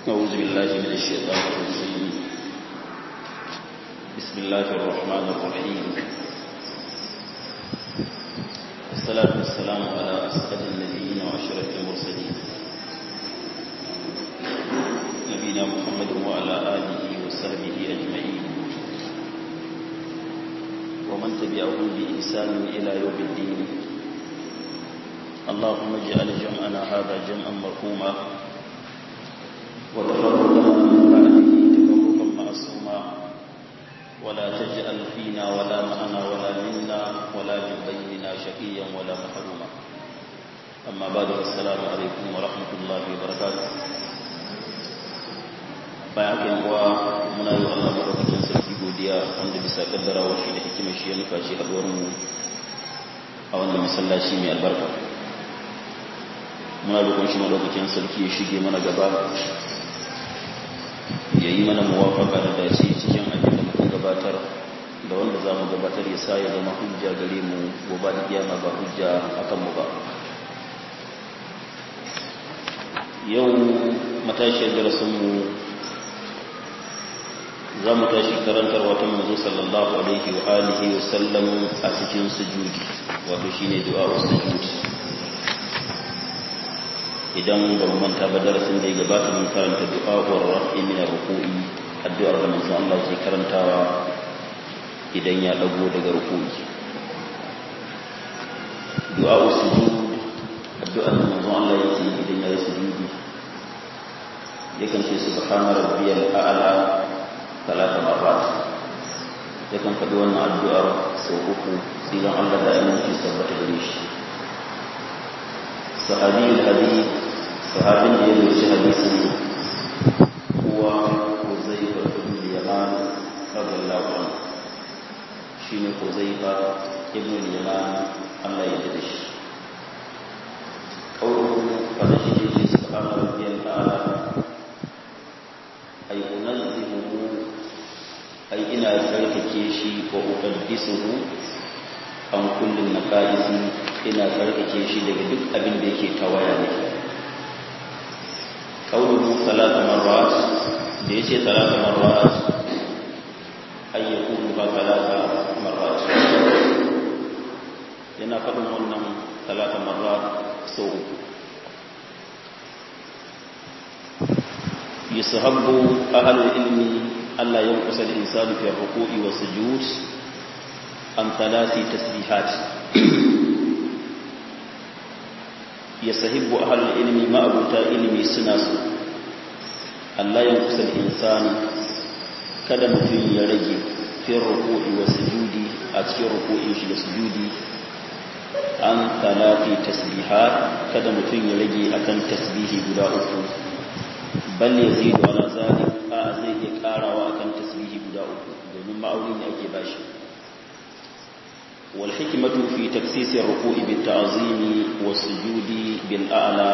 أعوذ بالله من الشيطان الرجيم بسم الله الرحمن الرحيم الصلاة والسلام على أسعد النبيين وأشرف المرسلين نبينا محمد وعلى آله وصحبه أجمعين ومن تبعهم بإحسان إلى يوم الدين اللهم اجعل جمعنا هذا جمعا مرحوما وتفرقنا من بعده تفرقا معصوما ولا تجعل فينا ولا معنا ولا منا ولا من بيننا شقيا ولا محروما أما بعد السلام عليكم ورحمة الله وبركاته bayan haka yawa muna yi Allah madaukakin sarki godiya wanda bisa kaddarawa shi da hikimar shi ya nufa shi haduwar mu a wannan masallaci mai albarka muna roƙon shi madaukakin sarki ya shige mana gaba ya yi mana muwafaka da dace cikin abin da muka gabatar da wanda za mu gabatar ya sa ya zama hujja gare mu gobe da kiyama ba hujja akan mu ba yau matashiyar darasinmu za mu tashi karantar wata manzo sallallahu alaihi wa alihi wa sallam a cikin sujudi wato shine du'a sujudi idan ba mu manta ba darasin da ya gabata mun karanta du'a wa rafi min ruku'i addu'ar da manzo Allah ke karantawa idan ya dago daga ruku'i du'a sujud addu'ar da manzo Allah yake idan ya yi sujudi yakan ce subhana rabbiyal a'la talata marrat yakan faɗi wannan addu'ar sau uku tsiran Allah da aminci tabbata gare shi sahabi al-hadith sahabin da ya rubuci hadisin kuwa Huzaifa ibn Yaman radiyallahu anhu shine Huzaifa ibn Yaman Allah ya yarda shi qawluhu kada shi ne subhana rabbiyal a'la ay unazzihu ay ina tsarkake shi wa uqaddisuhu an kullin naqaisi ina tsarkake shi daga duk abin da yake tawaya ne قوله ثلاث مرات ليس ثلاث مرات أن يكونها ثلاث مرات لنا فضل ونم ثلاث مرات سوء يسحب أهل العلم ألا ينقص الإنسان في الركوع والسجود عن ثلاث تسبيحات yasahibbu ahlul ilmi ma abuta ilmi suna su Allah ya kusa insani kada mutum ya rage fi ruku'i wa sujudi a cikin ruku'in shi da sujudi an talati tasbihat kada mutum ya rage akan tasbihi guda uku bal yazidu ala zalik a zai iya karawa akan tasbihi guda uku domin ma'auni ne ake bashi والحكمة في تكسيس الركوع بالتعظيم والسجود بالأعلى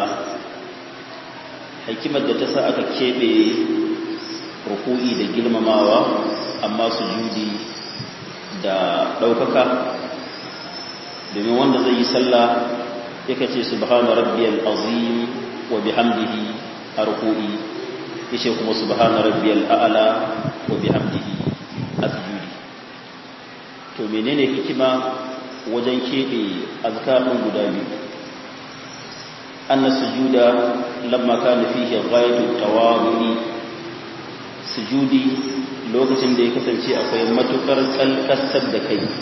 حكمة تسا aka kebe ruku'i da girmamawa amma sujudi da daukaka domin wanda zai yi sallah yake ce subhana rabbiyal azim wa bihamdihi a ruku'i yace kuma subhana rabbiyal a'la wa bihamdihi a sujudi to menene hikima wajen keɓe azkarin guda biyu anna sujuda lamma kana fihi ghayatu tawadhi sujudi lokacin da ya kasance akwai matukar kalkasar da kai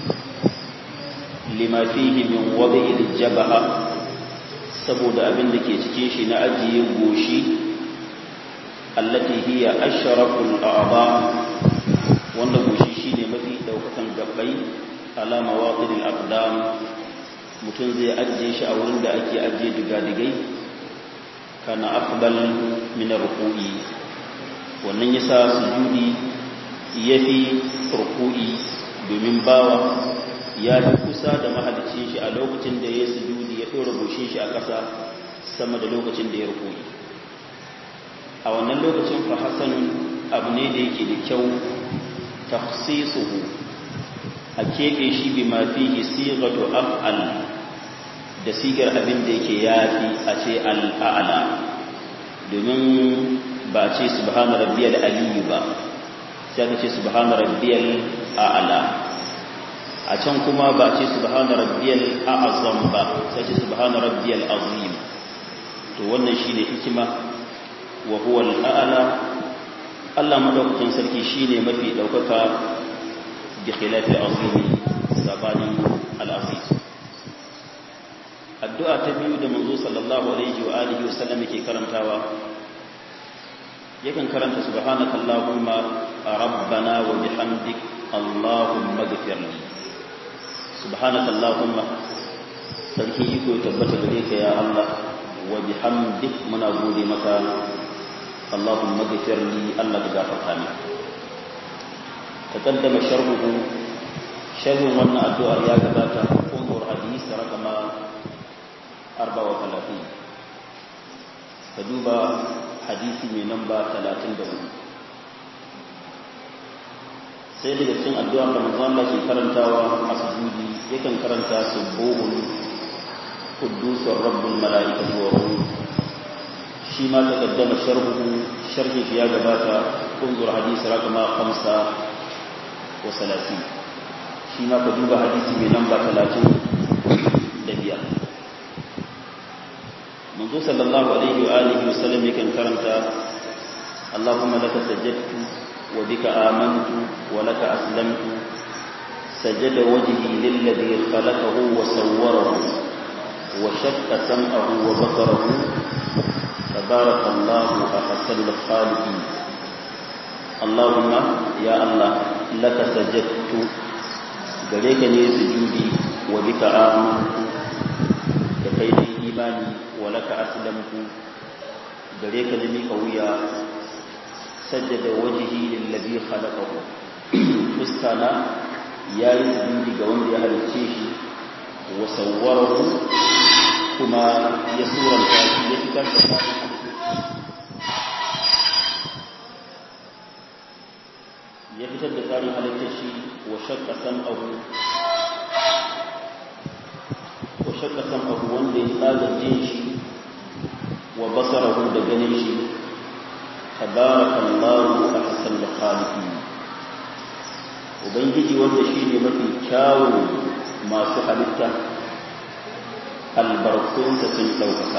lima fihi min wad'i al-jabha saboda abin da ke cikin shi na ajiye goshi allati hiya ashraful a'dha wanda goshi shine mafi daukakan gabbai ala mawaqidil aqdam mutum zai ajiye shi a wurin da ake ajiye digadigai kana afdal min ruku'i wannan yasa sujudi yafi ruku'i domin bawa ya fi kusa da mahalicin shi a lokacin da ya sujudi ya dora goshin shi a ƙasa sama da lokacin da ya ruku'i a wannan lokacin fa hasanun abu ne da yake da kyau tafsisuhu a keɓe shi bi ma fihi sigatu af'al da sigar abin da yake yafi a ce al'a'la domin ba a ce subhana rabbiyal aliyu ba sai aka ce subhana rabbiyal a'la a can kuma ba a ce subhana rabbiyal a'zam ba sai ce subhana rabbiyal azim to wannan shine hikima wa huwa al-a'la Allah madaukakin sarki shine mafi daukaka bi khilafi azimi sabanin al-azim addu'a ta biyu da manzo sallallahu alaihi wa alihi wa sallam yake karantawa yakan karanta subhanaka allahumma rabbana wa bihamdik allahumma ighfirli subhanaka allahumma sarki iko tabbata gare ka ya Allah wa bihamdik muna gode maka allahumma ighfirli Allah ka gafarta ni taqaddama sharhuhu sharhun wannan addu'ar ya gabata umur hadisi rakama 34 ka duba hadisi mai namba 34 sai daga cikin addu'ar da manzon Allah ke karantawa a sujudi yakan karanta subuhun quddusur rabbul malaikati wa ruh shi ma ta kaddama sharhuhu sharhi ya gabata kunzur hadisi rakama 5 wa 30 shi ma ka duba hadisi mai namba 30 da biyar منذ صلى الله عليه وآله وسلم يكن كرمتا اللهم لك سجدت وبك آمنت ولك أسلمت سجد وجهي للذي خلقه وصوره وشق سمعه وبصره تبارك الله أحسن الخالقين اللهم يا الله لك سجدت gare ka ne sujudi wa bika amantu da kai ne imani walaka aslamtu gare ka da mika wuya sajjada wajhi lillazi khalaqahu fuskana yayi sujudi ga wanda ya halicce shi wa sawwarahu kuma ya suranta shi ya fitar da shi ya fitar da tsarin halittar shi wa shakka sam'ahu wa shakka sam'ahu wanda ya tsaga jin shi wa basarahu da ganin shi tabarakallahu ahsanul khaliqin ubangiji wanda shine mafi kyawun masu halitta albarkunsa sun ɗaukaka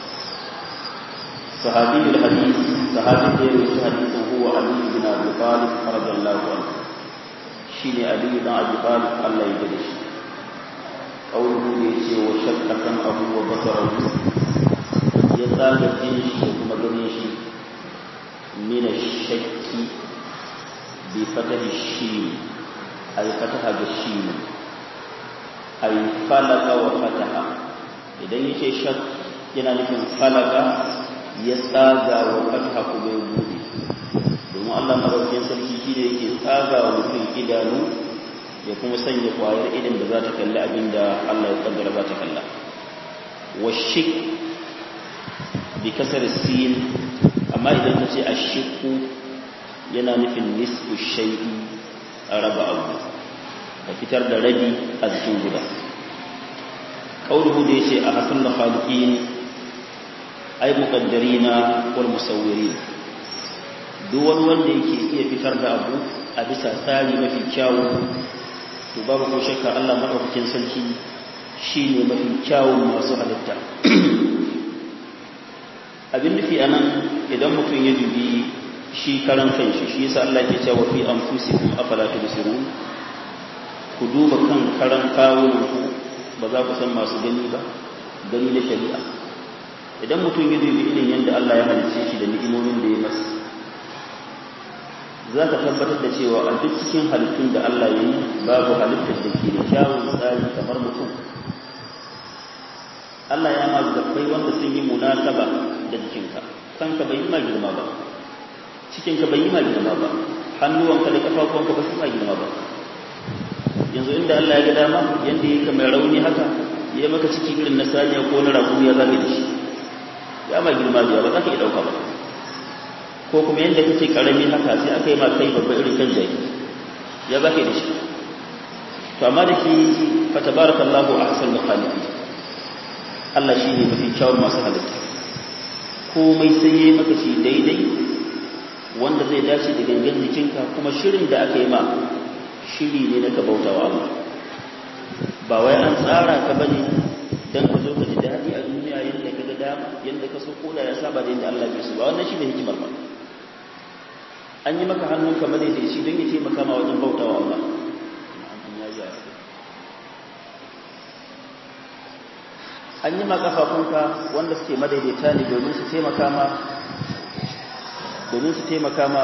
صحابي الحديث صحابي غير حديث هو علي بن ابي طالب رضي الله عنه شيني علي بن ابي طالب الله يجزيه قوله يجي وشق سمعه وبصره يزال الجنش ومغنيش من الشك بفتح الشين أي فتح الشين أي فلق وفتح إذا يجي شك yana nufin falaka ya tsaga wa fatha kuma ya bude domin Allah madaukakin sarki shi ne yake tsaga wa mutum idanu ya kuma sanya kwayar idan da za ta kalli abin da Allah ya kaddara za ta kalla wa shik bi kasar sin amma idan ka ce ashiku yana nufin nisfu shay'i a raba abu ka fitar da rabi a jikin guda kauluhu da yace a hasan da khaliqin ay muqaddarina wal musawwirin duk wani wanda yake iya fitar da abu a bisa tsari mafi kyawu to babu ko shakka Allah madaukakin sarki shine mafi kyawun masu halitta abin nufi anan idan mutum ya dubi shi karan kanshi shi yasa Allah ke cewa fi anfusikum afala tubsirun ku duba kan karan kawunan ku ba za ku san masu gani ba gani na shari'a idan mutum ya dubi irin yadda Allah ya halice shi da ni'imomin da ya masa za ka tabbatar da cewa a duk cikin halittun da Allah ya yi babu halittar da ke da kyawun tsari kamar mutum Allah ya ma gabbai wanda sun yi munasaba da jikinka kanka bai yi ma girma ba cikinka bai yi ma girma ba hannuwanka da kafafuwanka ba su ma girma ba yanzu inda Allah ya ga dama yanda yake mai rauni haka ya maka ciki irin na saniya ko na rago ya zabe da shi ya ma girma biya ba za ka iya ɗauka ba ko kuma yadda kake karami haka sai aka yi ma kai babba irin kan jaki ya za ka yi da shi to amma da ke fa tabarakallahu ahsan da khaliqi Allah shi ne mafi kyawun masu halitta komai sai yayi maka shi daidai wanda zai dace da gangan jikinka kuma shirin da aka yi ma shiri ne na ka bauta wa Allah ba wai an tsara ka bane dan ka zo ka ji daɗi a duniya yadda ka ga dama yadda ka so koda ya saba da yadda Allah bai so ba wannan shine hikimar ba an yi maka hannun ka madaidaici don ya taimaka ma wajen bauta wa Allah an yi ma kafafunka wanda suke madaidaita ne domin su taimaka ma domin su taimaka ma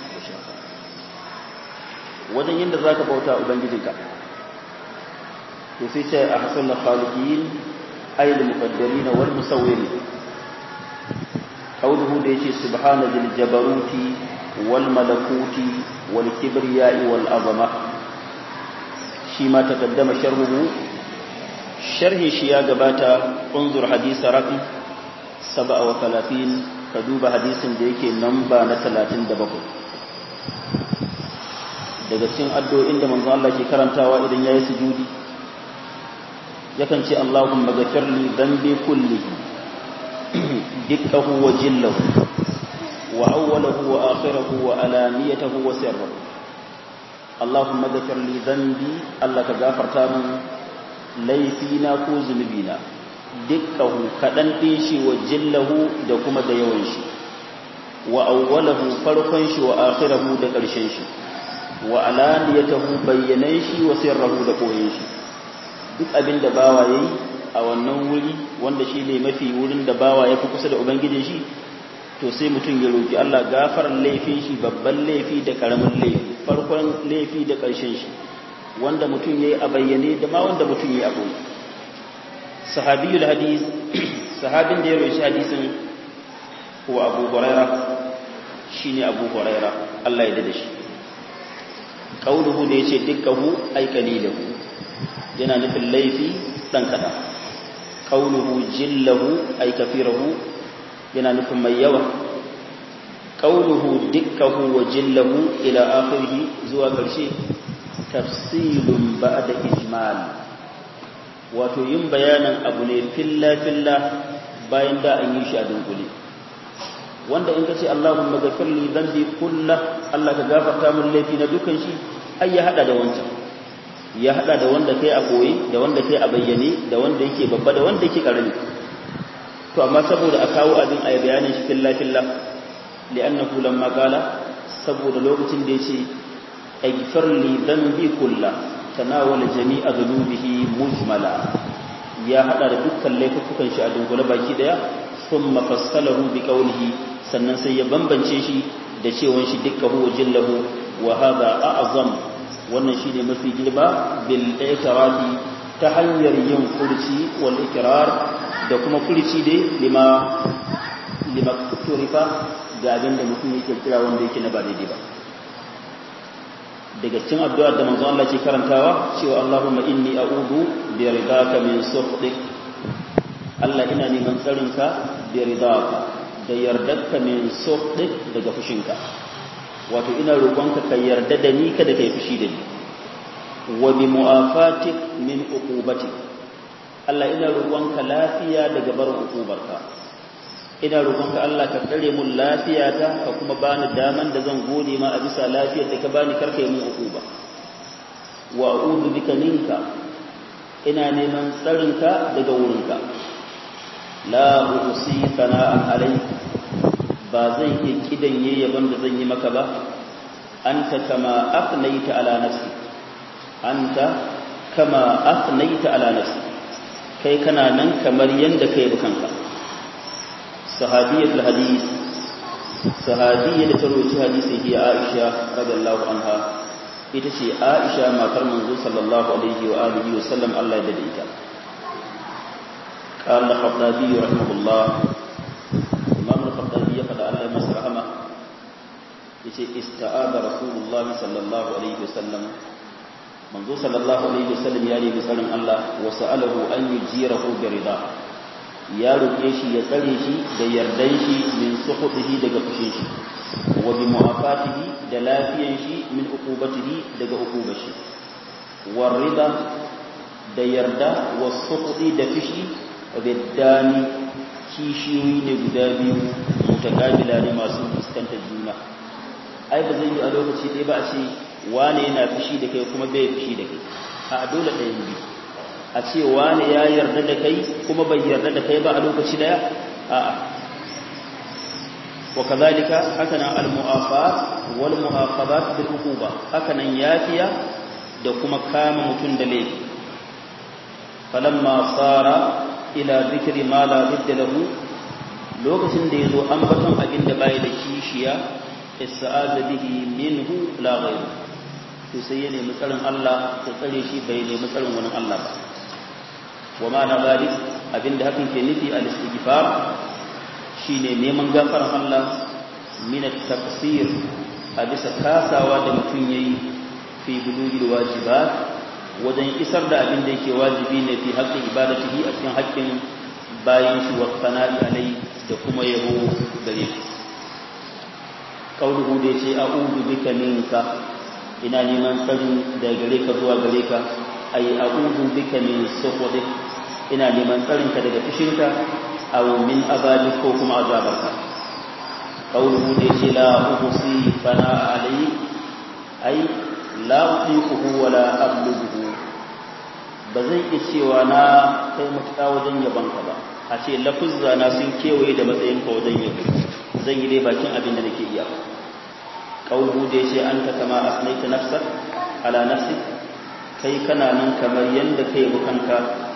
wajen yadda za ka bauta ubangijinka to sai ce a hasan na khaliqiyin ayyul muqaddirin wal musawwirin qawluhu da yace subhana dil jabaruti wal malakuti wal kibriya'i wal azama shi ma taqaddama sharhuhu sharhi shi ya gabata unzur hadisa raqi 37 ka duba hadisin da yake namba na 37 daga cikin addu'o'in da manzo Allah ke karantawa idan yayi sujudi yakan ce Allahumma ghafir li dhanbi kullihi dikkahu wa jillahu wa awwalahu wa akhirahu wa alaniyatahu wa sirruhu Allahumma ghafir li dhanbi Allah ka gafarta min laifina ko zunubina dukkahu kaɗan ɗin shi wa jillahu da kuma da yawan shi wa awwalahu farkon shi wa akhirahu da ƙarshen shi wa alaniyatahu bayyanan shi wa sirrahu da koyon shi duk abin da bawa yayi a wannan wuri wanda shi ne mafi wurin da bawa ya fi kusa da ubangijin shi to sai mutum ya roki Allah gafaran laifin shi babban laifi da karamin laifi farkon laifi da ƙarshen shi wanda mutum yayi a bayyane da ma wanda mutum yayi a boye sahabiyul hadis sahabin da ya roshi hadisin huwa abu huraira shine abu huraira Allah ya dade shi qauluhu da yace dukkahu ay qalilahu yana nufin laifi dan kada qauluhu jillahu ay kafirahu yana nufin mai yawa qauluhu dukkahu wa jillahu ila akhirih zuwa karshe tafsilun ba'da ijmal wato yin bayanan abu ne filla filla bayan da an yi shi a dunkule wanda in ka ce Allahumma ghafir li dhanbi kullah Allah ka gafarta min laifi na dukan shi ai ya hada da wancan ya hada da wanda kai a koyi da wanda kai a bayyane da wanda yake babba da wanda yake karami to amma saboda a kawo abin a bayanin shi filla filla li'annahu lamma qala saboda lokacin da yace اغفر لي ذنبي كله تناول جميع ذنوبه مجملا ya hada da dukkan laifukan shi a dungule baki daya thumma fassalahu bi qawlihi sannan sai ya bambance shi da cewan shi dukkahu jillahu wa hadha a'zam wannan shine mafi girma bil i'tirafi ta hanyar yin furci wal ikrar da kuma furci dai lima lima turifa ga abin da mutum yake kira wanda yake na ba daidai ba daga cikin addu'ar da manzon Allah ke karantawa cewa Allahumma inni a'udhu bi ridaka min sukhtik Allah ina neman tsarinka bi ridaka da yardarka min sukhtik daga fushinka wato ina roƙonka ka yarda da ni kada kai fushi da ni wa bi mu'afatik min uqubatik Allah ina roƙonka lafiya daga barin uqubarka ina roƙonka Allah ka tsare mun lafiyata ka kuma bani daman da zan gode ma a bisa lafiyar da ka bani karka yi mun uquba wa a'udhu bika minka ina neman tsarinka daga wurinka la uhsi sana'an alai ba zan iya kidan yaban da zan yi maka ba anta kama afnaita ala nafsi anta kama afnaita ala nafsi kai kana nan kamar yanda kai kanka sahabiyatul hadith sahabiyya da ta roci hadisi hi Aisha radiyallahu anha ita ce Aisha matar manzo sallallahu alaihi wa alihi wa sallam Allah ya dade ita قال الخطابي رحمه الله امام الخطابي فدا الله مس رحمه yace ista'ada rasulullah sallallahu alaihi wasallam manzo sallallahu alaihi wasallam ya nemi tsarin Allah wa sa'alahu an yujirahu bi rida ya roke shi ya tsare shi da yardan shi min sukhutihi daga fushin shi wa bi mu'afatihi da lafiyan shi min uqubatihi daga uqubar shi war rida da yarda wa sukhuti da fishi biddani kishiyoyi ne guda biyu mutakabila ne masu fuskantar juna ai ba zai yi a lokaci ɗaya ba a ce wane yana fushi da kai kuma bai fushi da kai a dole ɗayan biyu a ce wane ya yarda da kai kuma bai yarda da kai ba a lokaci ɗaya a'a wa kazalika hakanan al-mu'afat wal mu'aqabat bil uquba hakanan yafiya da kuma kama mutun da laifi falamma sara ila dhikri ma la bidda lahu lokacin da yazo ambaton abin da bai da kishiya ista'aza bihi minhu la ghayr to sai ya nemi tsarin Allah ta tsare shi bai nemi tsarin wani Allah ba wa ma na zalik abinda hakan ke nufi al-istighfar shine neman gafaran Allah min at-taqsir a bisa kasawa da mutum yayi fi bulugil wajibat wajen isar da abin da yake wajibi ne fi haƙƙin ibadatihi a cikin haƙƙin bayan shi wa sana'i alai da kuma yabo gare shi kauluhu da yace a'udhu bika minka ina neman tsari da gare ka zuwa gare ka ay a'udhu bika min sukhdik ina neman tsarinka daga fushinka aw min azabi ko kuma azabarka qawluhu da yace la uhsi fana alai ai la utiquhu wala ablughu ba zan iya cewa na kai mutuka wajen yabanka ba a ce lafuzza na sun kewaye da matsayinka wajen yabo zan yi dai bakin abin da nake iya qawluhu da yace anta kama asnaita nafsak ala nafsik kai kana nan kamar yanda kai bukanka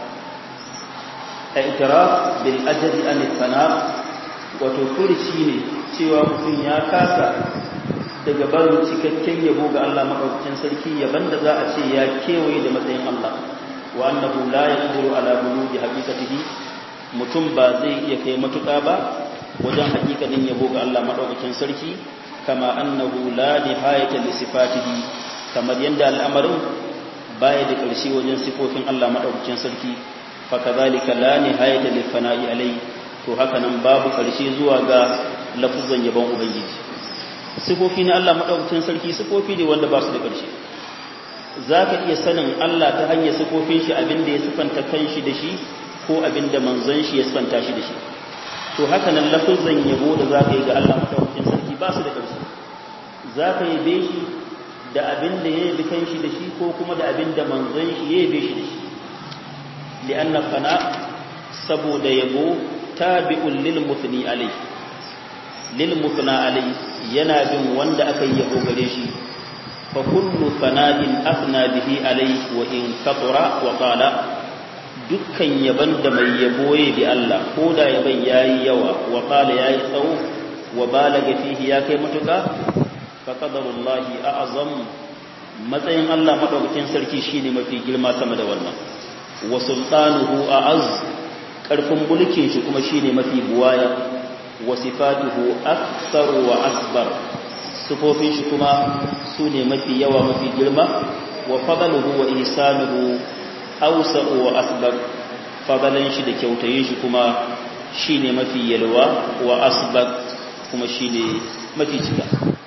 i'tiraf bil ajri an fana wato furci ne cewa mutum ya kasa daga barin cikakken yabo ga Allah madaukakin sarki yaban da za a ce ya kewaye da matsayin Allah wa annahu la yaqdiru ala bulughi haqiqatihi mutum ba zai iya kai matuƙa ba wajen haƙiƙanin yabo ga Allah madaukakin sarki kama annahu la nihayata li sifatihi kamar yanda al'amarin baya da ƙarshe wajen sifofin Allah madaukakin sarki fakazalika la nihayata lil fana'i alai to haka nan babu karshe zuwa ga lafuzan yabon ubangiji sifofi na Allah madaukakin sarki sifofi ne wanda ba su da karshe zaka iya sanin Allah ta hanyar sifofin shi abinda ya sifanta kanshi da shi ko abinda manzon shi ya sifanta shi da shi to haka nan lafuzan yabo da zaka yi ga Allah madaukakin sarki ba su da karshe zaka yabe shi da abinda ya yabi kanshi da shi ko kuma da abinda manzon shi ya yabe shi da shi لأن الثناء سبود يبو تابع للمثني عليه للمثنى عليه يناد وند أكي يبو غريشي فكل ثناء أثنى به عليه وإن كثر وقال dukkan yaban da mai yaboye bi Allah ko da yaban yayi yawa wa qala yayi tsawo wa balaga fihi ya kai mutuka fa qadarullahi a'zam matsayin Allah madaukakin sarki shine mafi girma sama da wannan wa sultanuhu a'az karfin mulkin shi kuma shine mafi buwaya wa sifatuhu akthar wa asbar sifofin shi kuma sune mafi yawa mafi girma wa fadluhu wa ihsanuhu awsa'u wa asbar fadalan shi da kyautayin shi kuma shine mafi yalwa wa asbar kuma shine mafi cika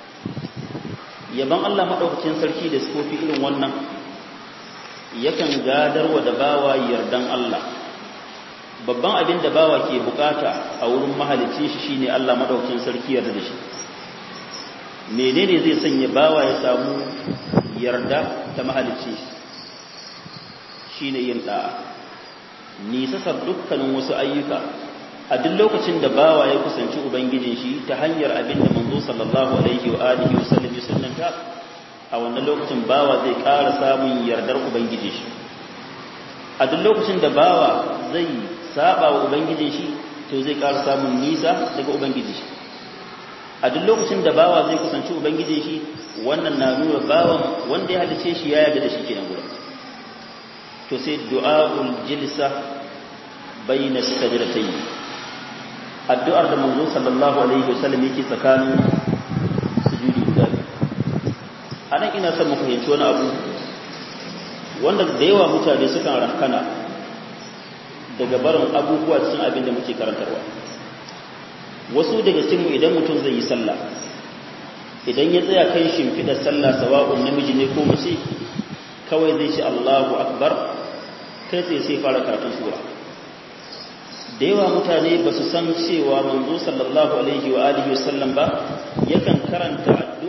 yaban Allah madaukakin sarki da sifofi irin wannan yakan gadarwa da bawa yardan Allah babban abin da bawa ke bukata a wurin mahalicin shi shine Allah madaukakin sarki yarda da shi menene zai sanya bawa ya samu yarda ta mahalicin shi shine yin da'a nisasar dukkanin wasu ayyuka a duk lokacin da bawa ya kusanci ubangijin shi ta hanyar abin da manzo sallallahu alaihi wa alihi wa sallam ya sunnanta a wannan lokacin bawa zai ƙara samun yardar ubangiji shi a duk lokacin da bawa zai saba wa ubangijin shi to zai ƙara samun nisa daga ubangiji shi a duk lokacin da bawa zai kusanci ubangijin shi wannan na nuna bawan wanda ya halice shi ya yarda da shi kenan gurin to sai du'aul jilsa bayna sajdatayn addu'ar da manzo sallallahu alaihi wasallam yake tsakanin sujudi guda anan ina son mu fahimci wani abu wanda da yawa mutane sukan rankana daga barin abubuwa cikin abin da muke karantarwa wasu daga cikinmu idan mutum zai yi sallah idan ya tsaya kan shimfiɗar sallah sawa'un namiji ne ko mace kawai zai ce Allahu akbar kai tsaye sai fara karatun sura da yawa mutane ba su san cewa manzo sallallahu alaihi wa alihi wasallam ba yakan karanta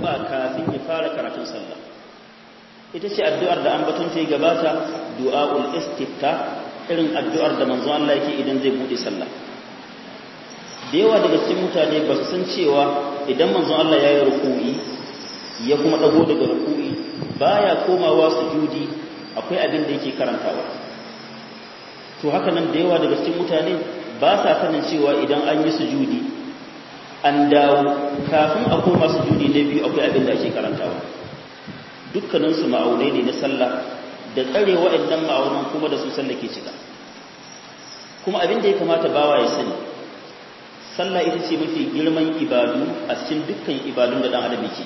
addu'a kafin ya fara karatun sallah ita ce addu'ar da an batun ta yi gabata du'a'ul istifta irin addu'ar da manzon Allah yake idan zai bude sallah da yawa daga cikin mutane ba su san cewa idan manzon Allah ya yi ruku'i ya kuma dago daga ruku'i baya komawa sujudi akwai abin da yake karantawa to haka nan da yawa daga cikin mutane ba sa sanin cewa idan an yi sujudi an dawo kafin a koma sujudi na biyu akwai abin da ake karantawa dukkaninsu ma'aunai ne na sallah da tsare waɗannan ma'aunan kuma da su sallah ke cika kuma abin da ya kamata bawa ya sani sallah ita ce mafi girman ibadu a cikin dukkan ibadun da ɗan adam yake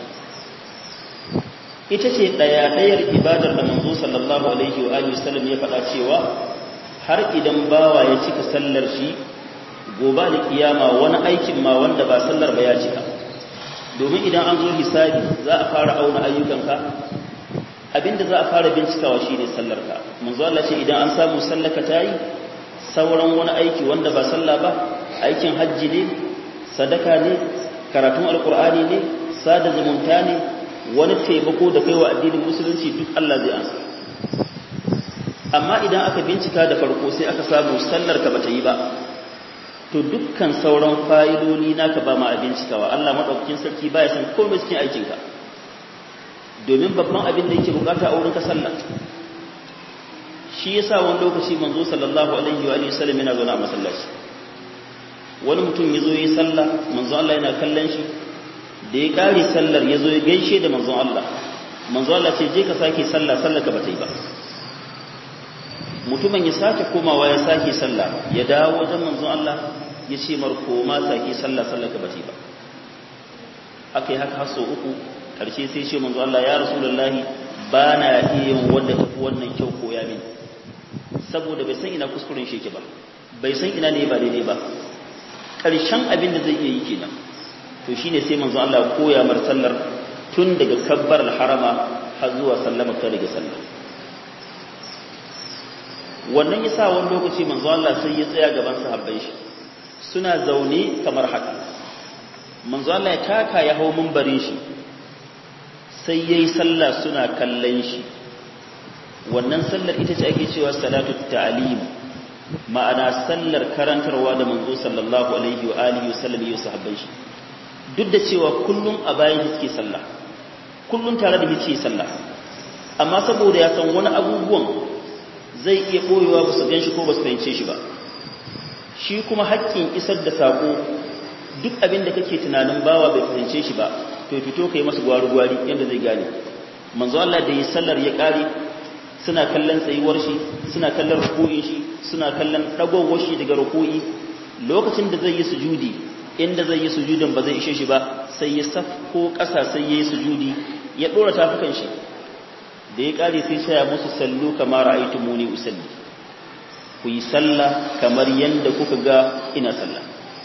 ita ce ɗaya-ɗayar ibadar da manzo sallallahu alaihi wa alihi wasallam ya faɗa cewa har idan bawa ya cika sallar shi gobe da kiyama wani aikin ma wanda ba sallar ba ya cika domin idan an zo hisabi za a fara auna ayyukanka abinda za a fara bincikawa shine sallarka manzo Allah ce idan an samu sallaka tayi sauran wani aiki wanda ba sallah ba aikin hajji ne sadaka ne karatun alkur'ani ne sada zumunta ne wani taimako da kaiwa addinin musulunci duk Allah zai ansa amma idan aka bincika da farko sai aka samu sallar ka bata yi ba to dukkan sauran fa'idodi naka ba ma a bincikawa Allah madaukakin sarki baya san komai cikin aikinka domin babban abin da yake bukata a wurin ka sallah shi yasa wani lokaci manzo sallallahu alaihi wa sallam yana zaune a masallaci wani mutum ya zo yi sallah manzo Allah yana kallon shi da ya kare sallar ya zo ya gaishe da manzo Allah manzo Allah ce je ka sake sallah sallar ka bata yi ba mutumin ya sake komawa ya sake sallah ya dawo wajen manzo Allah ya ce mar koma sake sallah sallar ka bata yi ba aka yi haka haso uku karshe sai ce manzo Allah ya rasulullahi ba na iya yin wanda tafi wannan kyau koya mini saboda bai san ina kuskuren shi ke ba bai san ina ne ba daidai ba ƙarshen abin da zai iya yi kenan to shine sai manzo Allah koya mar sallar tun daga kabbar harama har zuwa sallama ta daga sallar wannan yasa wani lokaci manzo Allah sai ya tsaya gaban sahabbai shi suna zaune kamar haka manzo Allah ya taka ya hau mimbarin shi sai yayi sallah suna kallon shi wannan sallar ita ce ake cewa salatu ta'lim ma'ana sallar karantarwa da manzo sallallahu alaihi wa alihi wasallam ya sahabbai shi duk da cewa kullum a bayan suke sallah kullum tare da yake sallah amma saboda ya san wani abubuwan zai iya boyewa ba su ganshi ko ba su fahimce shi ba shi kuma haƙƙin isar da sako duk abin da kake tunanin bawa bai fahimce shi ba to fito kai masa gwari-gwari yadda zai gane manzo Allah da yi sallar ya ƙare suna kallon tsayuwar shi suna kallon ruku'in shi suna kallon dagowar shi daga ruku'i lokacin da zai yi sujudi inda zai yi sujudin ba zai ishe shi ba sai ya safko ƙasa sai ya yi sujudi ya ɗora tafukan shi da ya ƙare sai shaya musu sallu kamar ra'aytu muni usalli ku yi sallah kamar yanda kuka ga ina sallah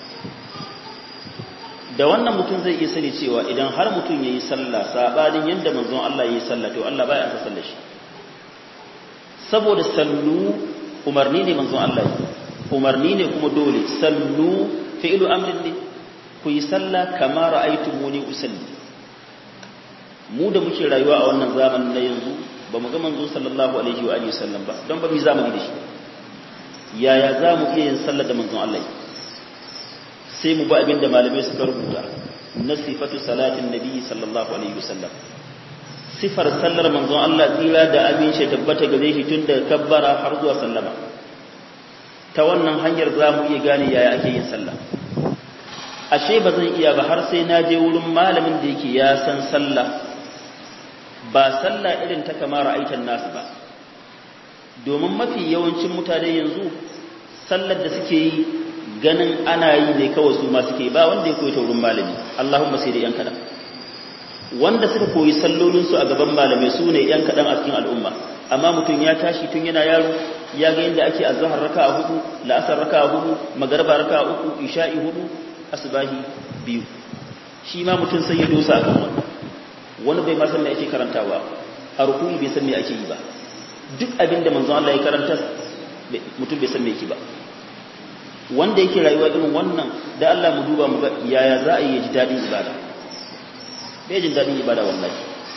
da wannan mutum zai iya sani cewa idan har mutum ya yi sallah saɓanin yadda manzon Allah ya yi sallah to Allah baya aka sallah shi saboda sallu umarni ne manzon Allah umarni ne kuma dole sallu fi'lu amrin ne ku yi sallah kama ra'aytumuni usalli mu da muke rayuwa a wannan zamanin na yanzu ba mu ga manzo sallallahu alaihi wa alihi sallam ba don ba mu zamani da shi yaya za mu iya yin sallah da manzon Allah sai mu ba abin da malamai suka rubuta na sifatu salatin nabi sallallahu alaihi wasallam sifar sallar manzon Allah tsira da amince tabbata gare shi tun da kabbara har zuwa sallama ta wannan hanyar za mu iya gane yaya ake yin sallah ashe ba zan iya ba har sai na je wurin malamin da yake ya san sallah ba sallah irin ta kamar aikin nasu ba domin mafi yawancin mutane yanzu sallar da suke yi ganin ana yi ne kawai su ma suke ba wanda ya koyi ta wurin malami Allahumma sai da yan kadan wanda suka koyi sallolinsu a gaban malamai su ne ‘yan kaɗan a cikin al'umma amma mutum ya tashi tun yana yaro ya ga yadda ake azahar raka a hudu la'asar raka a hudu magarba raka a uku isha'i hudu asibahi biyu shi ma mutum sai ya dosa a kan wannan wani bai masan da ake karantawa a rukuni bai san me ake yi ba duk abin da manzon Allah ya karanta mutum bai san me yake ba wanda yake rayuwa irin wannan da Allah mu duba mu ga yaya za a yi ji daɗin ibada bai jin daɗin ibada wallahi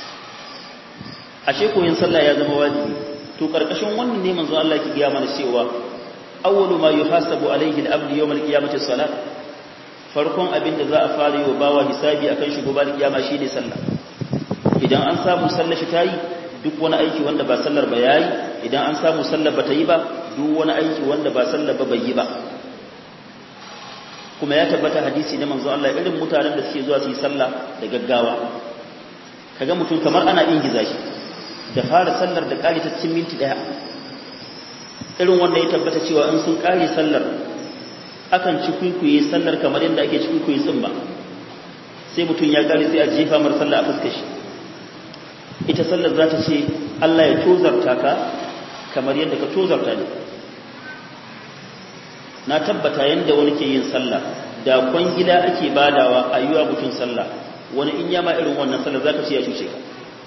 ashe koyin sallah ya zama wajibi to karkashin wannan ne manzo Allah ki gaya mana cewa awwalu ma yuhasabu alayhi al-abd yawm al-qiyamati salat farkon abin da za a fara yi wa bawa hisabi akan shi gobe kiyama shine sallah idan an samu sallar shi tayi duk wani aiki wanda ba sallar ba yayi idan an samu sallar ba ta yi ba duk wani aiki wanda ba sallar ba bai yi ba kuma ya tabbata hadisi na manzo Allah irin mutanen da suke zuwa su yi sallah da gaggawa kaga mutum kamar ana ingiza shi da fara sallar da kare ta cikin minti daya irin wanda ya tabbata cewa in sun kare sallar akan ci kuikuye sallar kamar yadda ake ci kuikuye tsin ba sai mutum ya kare sai a jefa mar sallah a fuskar shi ita sallar za ta ce Allah ya tozarta ka kamar yadda ka tozarta ne na tabbata yadda wani ke yin sallah da kwangila ake badawa a yiwa mutum sallah wani in yama irin wannan sallar za ka ce ya cuce ka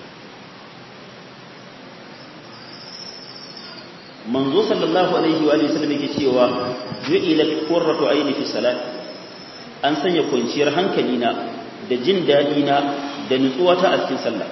manzo sallallahu alaihi wa alihi sallam yake cewa ju'ilat qurratu ayni fi salat an sanya kwanciyar hankali na da jin dadi na da nutsuwa ta a cikin sallah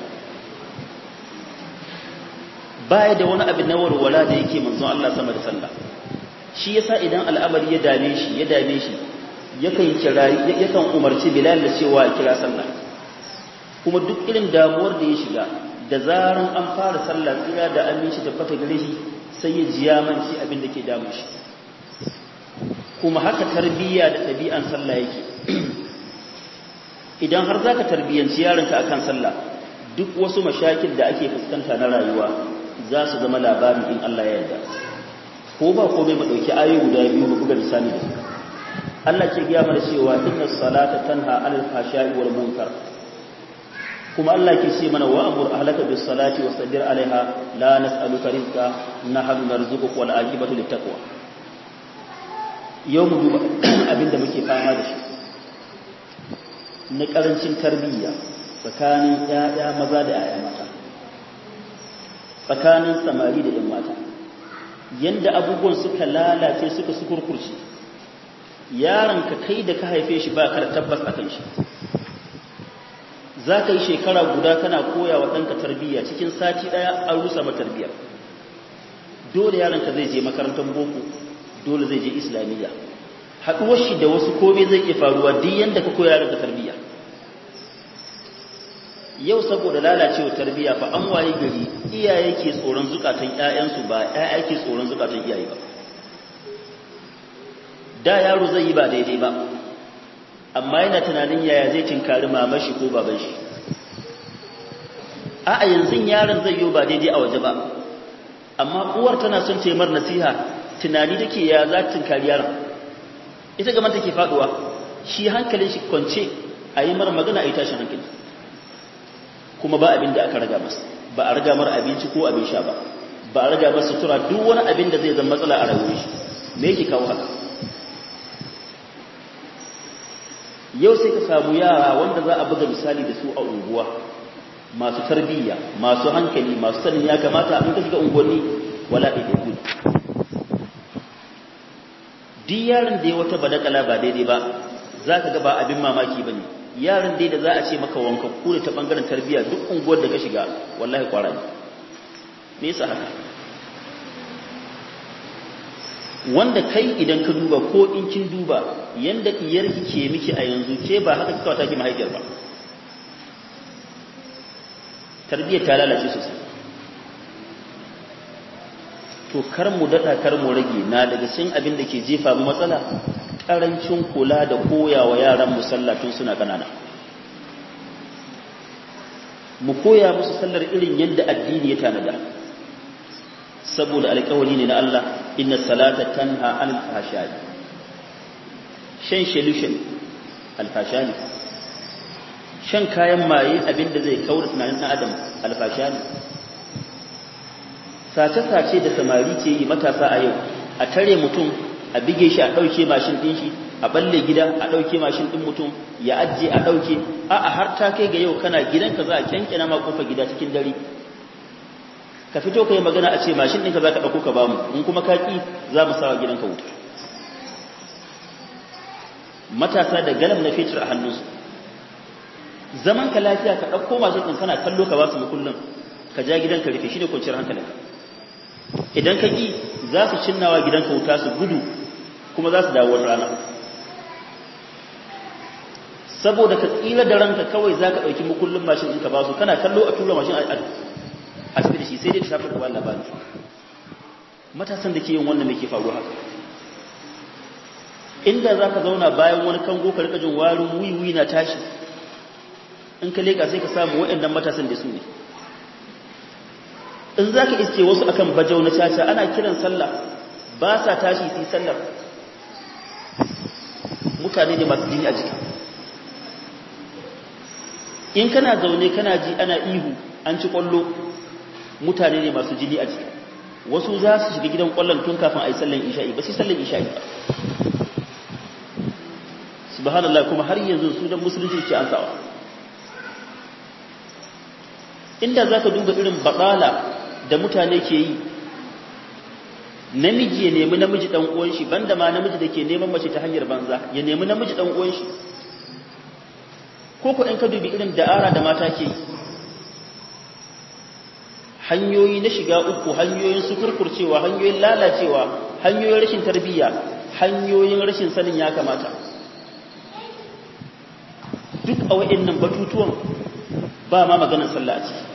baya da wani abin na warwala da yake manzon Allah sama da sallah shi yasa idan al'amari ya dame shi ya dame shi yakan kira yakan umarci Bilal da cewa ya kira sallah kuma duk irin damuwar da ya shiga da zaran an fara sallah tsira da aminci da fata gare shi sai ya ji yamanci abin da ke damu shi kuma haka tarbiyya da ɗabi'an sallah yake idan har zaka tarbiyyanci yaronka akan sallah duk wasu mashakil da ake fuskanta na rayuwa za su zama labari in Allah ya yarda ko ba komai mu dauki ayoyi guda biyu mu buga misali da su Allah ke gaya mana cewa inna salata tanha anil fahsha'i wal munkar kuma Allah ke ce mana wa amur ahlaka bis salati wasbir alaiha la nas'aluka rizqa nahnu narzuquka wal aqibatu lit taqwa yau mu duba abinda muke fama da shi na karancin tarbiyya tsakanin ƴaƴa maza da ƴaƴa mata tsakanin samari da ƴan mata yanda abubuwan suka lalace suka sukurkurce yaron ka kai da ka haife shi ba ka da tabbas akan shi za ka yi shekara guda kana koya wa ɗanka tarbiyya cikin sati ɗaya an rusa ma tarbiyyar dole yaronka zai je makarantar boko dole zai je islamiyya haɗuwar shi da wasu kome zai iya faruwa duk yadda ka koya yaronka tarbiyya yau saboda lalacewa tarbiyya fa an waye gari iyaye ke tsoron zukatan ƴaƴansu ba ƴaƴa ke tsoron zukatan iyaye ba da yaro zai yi ba daidai ba amma yana tunanin yaya zai tinkari mamar shi ko baban shi a a yanzu yaron zai yi ba daidai a waje ba amma uwar tana son taimar nasiha tunani take ya za ta tinkari yaron ita gaban take faduwa shi hankalin shi kwance a yi mara magana a yi tashin hankali kuma ba abin da aka raga masa ba a raga mara abinci ko abin sha ba ba a raga masa sutura duk wani abin da zai zama matsala a rayuwar shi me yake kawo haka yau sai ka samu yara wanda za a buga misali da su a unguwa masu tarbiyya masu hankali masu sanin ya kamata in ka shiga unguwanni wala ɗaiɗai ku duk yaron da ya wata badakala ba daidai ba za ka ga ba abin mamaki ba ne yaron dai da za a ce maka wanka kure ta ɓangaren tarbiyya duk unguwar da ka shiga wallahi kwara ne me yasa haka wanda kai idan ka duba ko in kin duba yanda diyarki ke miki a yanzu ke ba haka kika wata ki mahaifiyar ba tarbiyyar ta lalace sosai to kar mu dada kar mu rage na daga cikin abin da ke jefa mu matsala karancin kula da koyawa yaran mu sallah tun suna kanana mu koya musu sallar irin yadda addini ya tanada saboda alƙawari ne na Allah inna salata tanha anil fahsha'i shan solution alfashani shan kayan maye abinda zai kaura tunanin ɗan adam alfashani sace-sace da samari ce yi matasa a yau a tare mutum a bige shi a ɗauke mashin ɗin shi a balle gida a ɗauke mashin ɗin mutum ya ajiye a ɗauke a a har ta kai ga yau kana gidanka za a kyankyana ma kofa gida cikin dare ka fito ka yi magana a ce mashin ɗinka za ka ɗauko ka bamu in kuma ka ƙi za mu sawa gidanka wuta matasa da galam na fetur a hannunsu zaman ka lafiya ka ɗauko mashin ɗin kana kallo ka ba su makullin ka ja gidanka rufe shi ne kwanciyar hankalinka idan ka ƙi za su cinnawa gidanka wuta su gudu kuma za su dawo wata rana saboda ka tsira da ranka kawai za ka ɗauki makullin mashin ɗin ka ba su kana kallo a tura mashin a tafi da shi sai dai ta shafi da ba labari matasan da ke yin wannan mai ke faruwa haka inda za ka zauna bayan wani kango ka rika jin warin wiwi na tashi in ka leka sai ka samu waɗannan matasan da su ne in za ka iske wasu akan bajau na caca ana kiran sallah ba sa tashi su yi sallar mutane ne masu jini a jiki in kana zaune kana ji ana ihu an ci kwallo mutane ne masu jini a jiki wasu za su shiga gidan kwallon tun kafin a yi sallan isha'i ba sai sallan isha'i ba subhanallah kuma har yanzu su dan musulunci ce an sawa inda za ka duba irin baɗala da mutane ke yi namiji ya nemi namiji ɗan uwan shi banda ma namiji da ke neman mace ta hanyar banza ya nemi namiji ɗan uwan shi ko ku in ka dubi irin da'ara da mata ke yi hanyoyi na shiga uku hanyoyin sukurkurcewa hanyoyin lalacewa hanyoyin rashin tarbiyya hanyoyin rashin sanin ya kamata duk a wa'annan batutuwan ba ma maganar sallah a ciki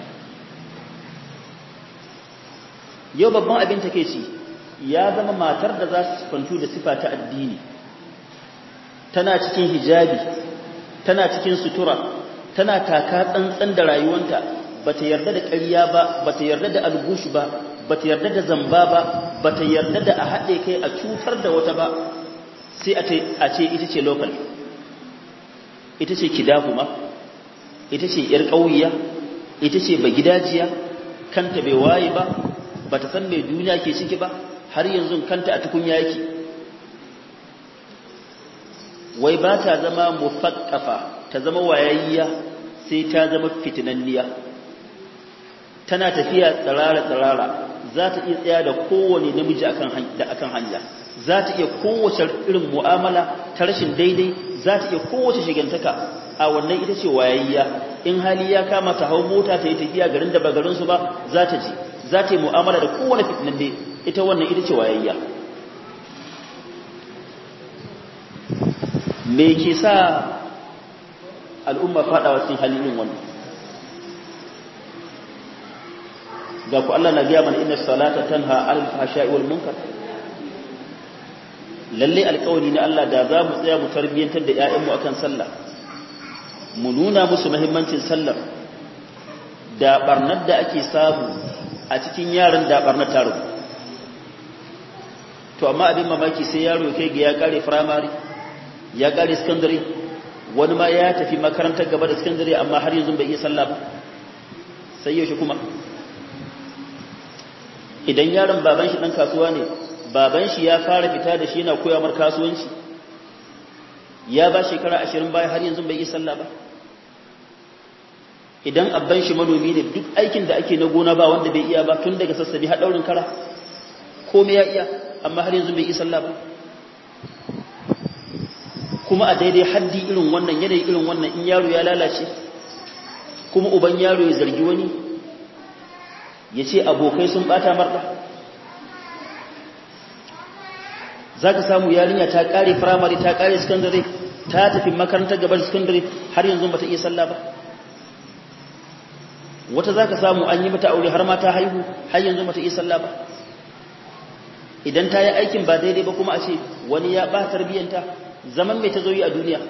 yau babban abin take ce ya zama matar da za su kwantu da sifa ta addini tana cikin hijabi tana cikin sutura tana taka tsantsan da rayuwanta bata yarda da ƙarya ba bata yarda da algushu ba bata yarda da zamba ba bata yarda da a haɗe kai a cutar da wata ba sai a ce ita ce local ita ce kidahuma ita ce ‘yar ƙauyiya ita ce ba gidajiya kanta bai waye ba ba ta san mai duniya ke ciki ba har yanzu kanta a tukunya yake wai ba ta zama mufakkafa ta zama wayayya sai ta zama fitinanniya tana tafiya tsirara-tsirara za ta iya tsaya da kowane namiji akan hanya za ta iya kowace irin mu'amala ta rashin daidai za ta iya kowace shigantaka a wannan ita ce wayayya in hali ya kama ta hau mota ta yi tafiya garin da ba garinsu ba za ta ji za ta yi mu'amala da kowane fitinan ne ita wannan ita ce wayayya me ke sa al'umma fadawa cikin halin wannan ga ku Allah na biya mana inna salata tanha alal fahsha'i wal munkar lalle alƙawari na Allah da za mu tsaya mu tarbiyyantar da ƴaƴanmu akan sallah mu nuna musu muhimmancin sallar da barnar da ake samu a cikin yaran da barnar ta rubu to amma abin mamaki sai yaro kai ga ya kare primary ya kare secondary wani ma ya tafi makarantar gaba da secondary amma har yanzu bai iya sallah ba sai yaushe kuma idan yaron baban shi dan kasuwa ne baban shi ya fara fita da shi yana koya mar kasuwanci ya ba shekara 20 baya har yanzu bai yi sallah ba idan abban shi manomi ne duk aikin da ake na gona ba wanda bai iya ba tun daga sassabi har daurin kara komai ya iya amma har yanzu bai yi sallah ba kuma a daidai haddi irin wannan yanayi irin wannan in yaro ya lalace kuma uban yaro ya zargi wani ya ce abokai sun bata marda za ka samu yarinya ta kare firamare ta kare sakandare ta tafi makarantar gabar sakandare har yanzu ba ta iya sallah ba wata za ka samu an yi mata aure har ma ta haihu har yanzu ba ta iya sallah ba idan ta yi aikin ba daidai ba kuma a ce wani ya ba tarbiyyanta zaman mai ta zo yi a duniya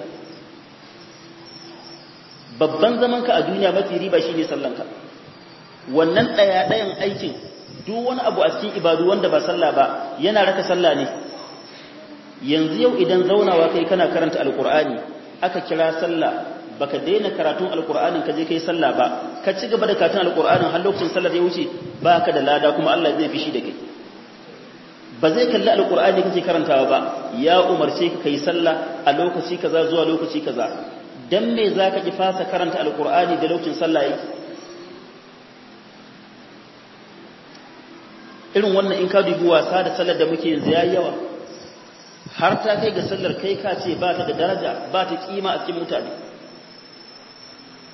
babban zaman ka a duniya mafi riba shine sallanka wannan ɗaya ɗayan aikin duk wani abu a cikin ibadu wanda ba sallah ba yana raka sallah ne yanzu yau idan zaunawa kai kana karanta alkur'ani aka kira sallah baka daina karatun alkur'anin ka je kai sallah ba ka ci gaba da karatun alkur'anin har lokacin sallar ya wuce baka da lada kuma Allah zai fishi da kai ba zai kalli alkur'ani kake karantawa ba ya umarce ka kai sallah a lokaci kaza zuwa lokaci kaza dan me zaka ki fasa karanta alkur'ani da lokacin sallah yake irin wannan in ka dubi wasa da sallar da muke yanzu yayi yawa har ta kai ga sallar kai ka ce ba ta da daraja ba ta kima a cikin mutane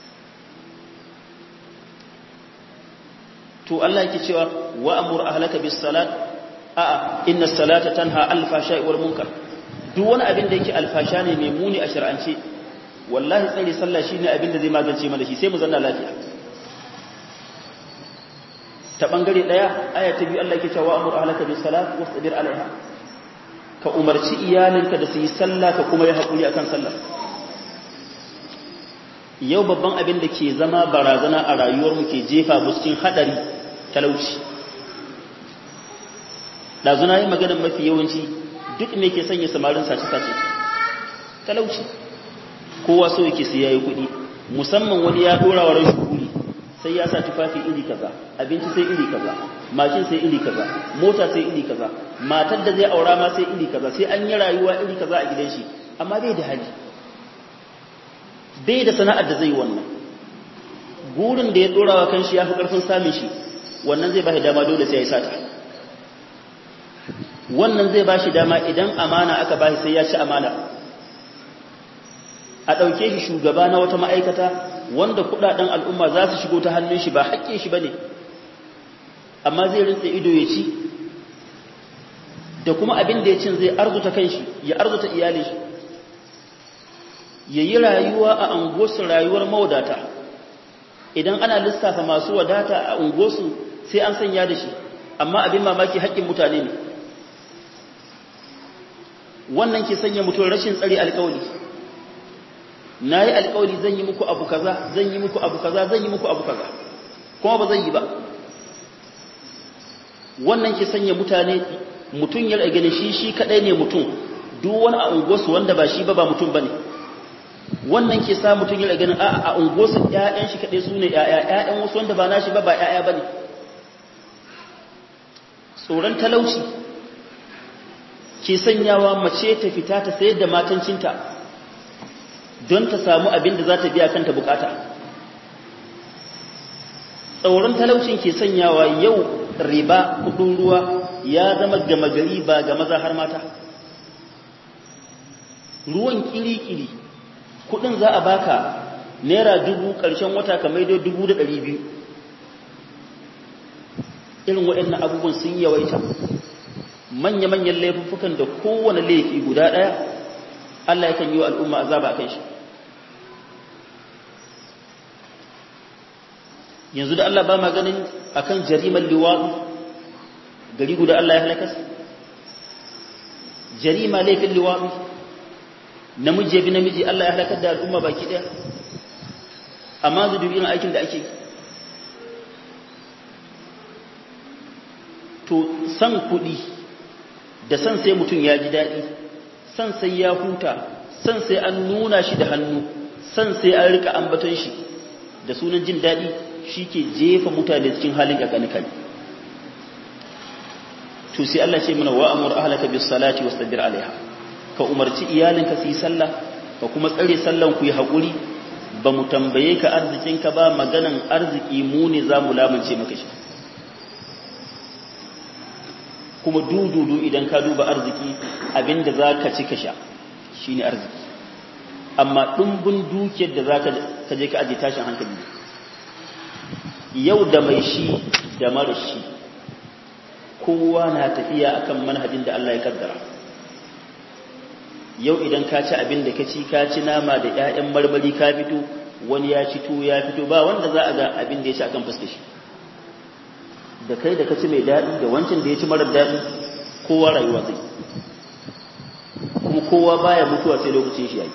to Allah yake cewa wa amur ahlaka bis salat a'a inna salata tanha al fashai wal munkar duk wani abin da yake alfasha ne mai muni a shar'ance wallahi tsare sallah shine abin da zai magance mana shi sai mu zanna lafiya ta bangare daya aya ta biyu Allah yake cewa amur ahlaka bis salat wastabir alaiha ka umarci iyalinka da su yi sallah ka kuma yi hakuri akan sallah yau babban abin da ke zama barazana a rayuwar mu ke jefa mu cikin hadari talauci dazuna yi maganar mafi yawanci duk me ke sanya samarin sace-sace talauci kowa so yake sai yayi kuɗi musamman wani ya dora wa rashin kuri sai ya sa tufafi iri kaza abinci sai iri kaza mashin sai iri kaza mota sai iri kaza matar da zai aura ma sai iri kaza sai an yi rayuwa iri kaza a gidan shi amma bai da hali bai da sana'ar da zai yi wannan gurin da ya dora wa kanshi ya fi karfin samun shi wannan zai ba shi dama dole sai ya yi sata wannan zai ba shi dama idan amana aka ba shi sai ya ci amana a ɗauke shi shugaba na wata ma'aikata wanda kudaden al'umma za su shigo ta hannun shi ba haƙƙe shi ba ne amma zai rinsa ido ya ci da kuma abin da ya cin zai arzuta kanshi ya arzuta iyalin shi ya yi rayuwa a unguwarsu rayuwar mawadata idan ana lissafa masu wadata a unguwarsu sai an sanya da shi amma abin mamaki haƙƙin mutane ne wannan ke sanya mutum rashin tsari alƙawari na yi alƙawari zan yi muku abu kaza zan yi muku abu kaza zan yi muku abu kaza kuma ba zan yi ba wannan ke sanya mutane mutum ya ganin shi shi kadai ne mutum duk wani a unguwarsu wanda ba shi ba ba mutum bane wannan ke sa mutum ya ganin a a unguwarsu ƴaƴan shi kadai sune ƴaƴa ƴaƴan wasu wanda ba nashi ba ba ƴaƴa bane tsoron talauci ke sanyawa mace ta fita ta sayar da matancinta don ta samu abin da za ta biya kanta bukata tsoron talaucin ke sanyawa yau riba kudin ruwa ya zama gama gari ba ga maza har mata ruwan kiri-kiri kudin za a baka naira dubu karshen wata ka maido dubu da ɗari biyu irin waɗannan abubuwan sun yawaita manya-manyan laifuffukan da kowane laifi guda ɗaya Allah yakan yi wa al'umma azaba a kan shi yanzu da Allah ba ma ganin akan jarimar liwaɗu gari guda Allah ya halakas jarima laifin liwaɗu namiji bi namiji Allah ya halakar da al'umma baki ɗaya amma zu dubi irin aikin da ake to san kuɗi da san sai mutum ya ji daɗi san sai ya huta san sai an nuna shi da hannu san sai an rika ambaton shi da sunan jin daɗi shi ke jefa mutane cikin halin ƙaƙanikali to sai Allah ce mana wa amur ahlaka bis salati wastabir alaiha ka umarci iyalinka su yi sallah ka kuma tsare sallan ku yi haƙuri ba mu tambaye ka arzikinka ba maganan arziki mu ne za mu lamunce maka shi kuma dududu idan ka duba arziki abinda za ka ci ka sha shi ne arziki amma ɗumbin dukiyar da za ka je ka aje tashin hankali yau da mai shi da mara shi kowa na tafiya akan manhajin da Allah ya kaddara yau idan ka ci abin da ka ci ka ci nama da 'ya'yan marmari ka fito wani ya ci tuwo ya fito ba wanda za a ga abin da ya ci akan fuskar shi da kai da ka ci mai daɗi da wancan da ya ci marar daɗi kowa rayuwa zai kuma kowa baya mutuwa sai lokacin shi yayi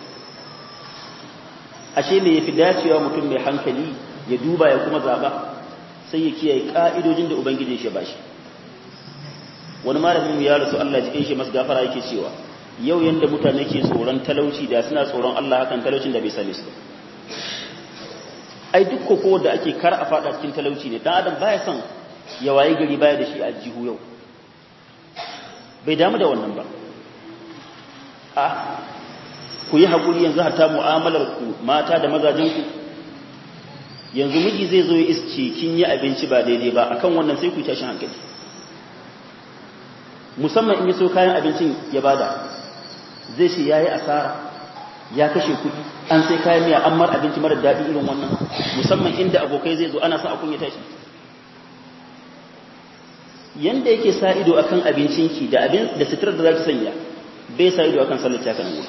ashe me yafi dacewa mutum mai hankali ya duba ya kuma zaba sai ya kiyaye ka'idojin da ubangijin shi ba shi wani malamin ya rasu Allah jikin shi masu gafara yake cewa yau yanda mutane ke tsoron talauci da suna tsoron Allah hakan talaucin da bai same su ai duk koko da ake kar a fada cikin talauci ne dan adam baya son ya waye gari baya da shi a jihu yau bai damu da wannan ba a ku yi haƙuri yanzu hata mu'amalar ku mata da mazajenku yanzu miji zai zo ya isce kin yi abinci ba daidai ba akan wannan sai ku tashin hankali musamman in yi so kayan abincin ya bada zai ce ya yi asara ya kashe kuɗi an sai kayan miya an mar abinci mara daɗi irin wannan musamman inda abokai zai zo ana sa a kunya tashi yanda yake sa ido akan abincinki da abin da suturar da zaki sanya bai sa ido akan sallar ta kan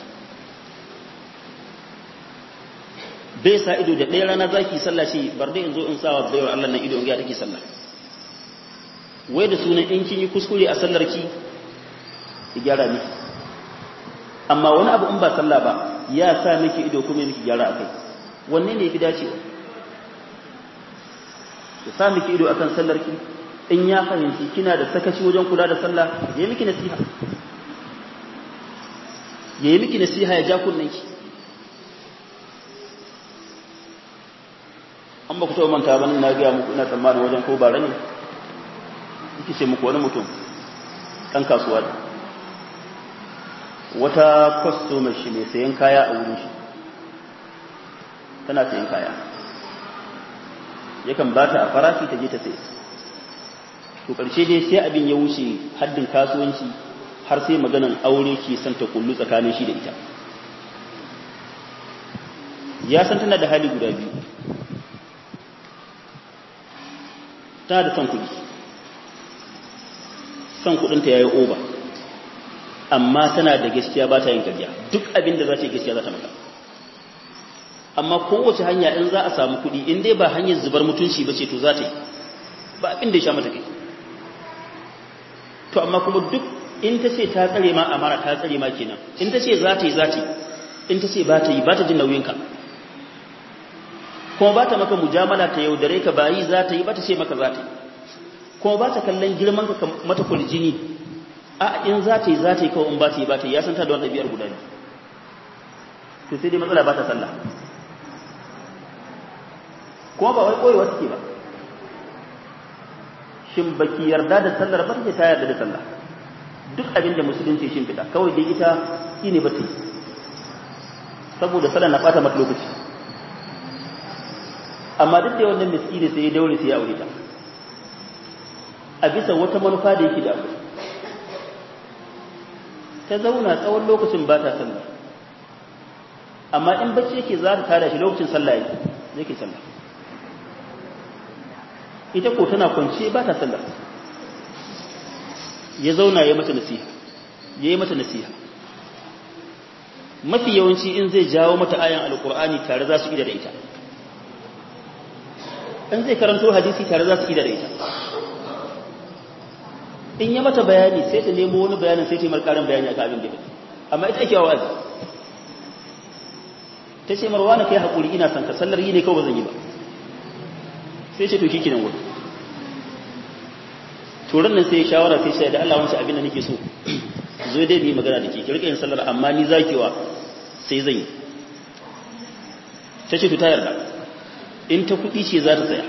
bai sa ido da ɗaya rana zaki sallah shi bar dai in zo in sawa baiwar Allah nan ido in ga take sallah wai da sunan in kin yi kuskure a sallar ki ki gyara miki amma wani abu in ba sallah ba ya sa miki ido kuma miki gyara akai wanne ne yafi dacewa ya sa miki ido akan sallar ki in ya fahimci kina da sakaci wajen kula da sallah ya miki nasiha ya yi miki nasiha ya ja kunnen ki an ba ku taɓa manta ba na gaya muku ina tsammanin wajen ko bara ne yake ce muku wani mutum ɗan kasuwa ne wata kwastomar shi mai sayan kaya a wurin shi tana sayan kaya yakan ba ta a farashi ta je ta sai to ƙarshe dai sai abin ya wuce haddin kasuwanci har sai maganan aure ke son ta kullu tsakanin shi da ita ya san tana da hali guda biyu tana da son kuɗi son kuɗinta ya yi oba amma tana da gaskiya ba ta yin karya duk abin da za ta yi gaskiya za ta maka amma kowace hanya in za a samu kuɗi in dai ba hanyar zubar mutunci ba ce to za ta yi ba abin da ya sha mata kai to amma kuma duk in ta ce ta tsare ma amara ta tsare ma kenan in ta ce za ta yi za ta yi in ta ce ba ta yi ba ta jin nauyinka kuma ba ta maka mujamala ta yaudare ka bayi za ta yi ba ta ce maka za ta yi kuma ba ta kallon girman ka mata kuljini a in za ta yi za ta yi kawai in ba ta yi ba ta yi ya san ta da wani ɗabi'ar guda ne to sai dai matsala ba ta sallah kuma ba wai koyewa take ba shin baki yarda da sallar ba take ta yarda da sallah duk abin da musulunci shin fita kawai dai ita shine ba ta yi saboda sallah na bata mata lokaci amma duk da wannan miskini sai ya daure sai ya aure ta a bisa wata manufa da yake da abu ta zauna tsawon lokacin ba ta sallah amma in bacci yake za ta tada shi lokacin sallah yake yake sallah ita ko tana kwance ba ta sallah ya zauna ya mata nasiha ya yi mata nasiha mafi yawanci in zai jawo mata ayan alkur'ani tare za su ida da ita in zai karanto hadisi tare za su ida da ita in ya mata bayani sai ta nemo wani bayanin sai ta yi markarin bayani a abin da amma ita ake wa'azi ta ce marwa na kai haƙuri ina son ka sallar yi ne kawai ba zan yi ba sai ce to shi kinan wuri turan nan sai ya shawara sai shi da Allah wancan abin da nake so zo dai bi magana da ke ki rika yin sallar amma ni zakewa sai zan yi ta ce to ta yarda in ta kuɗi ce za ta tsaya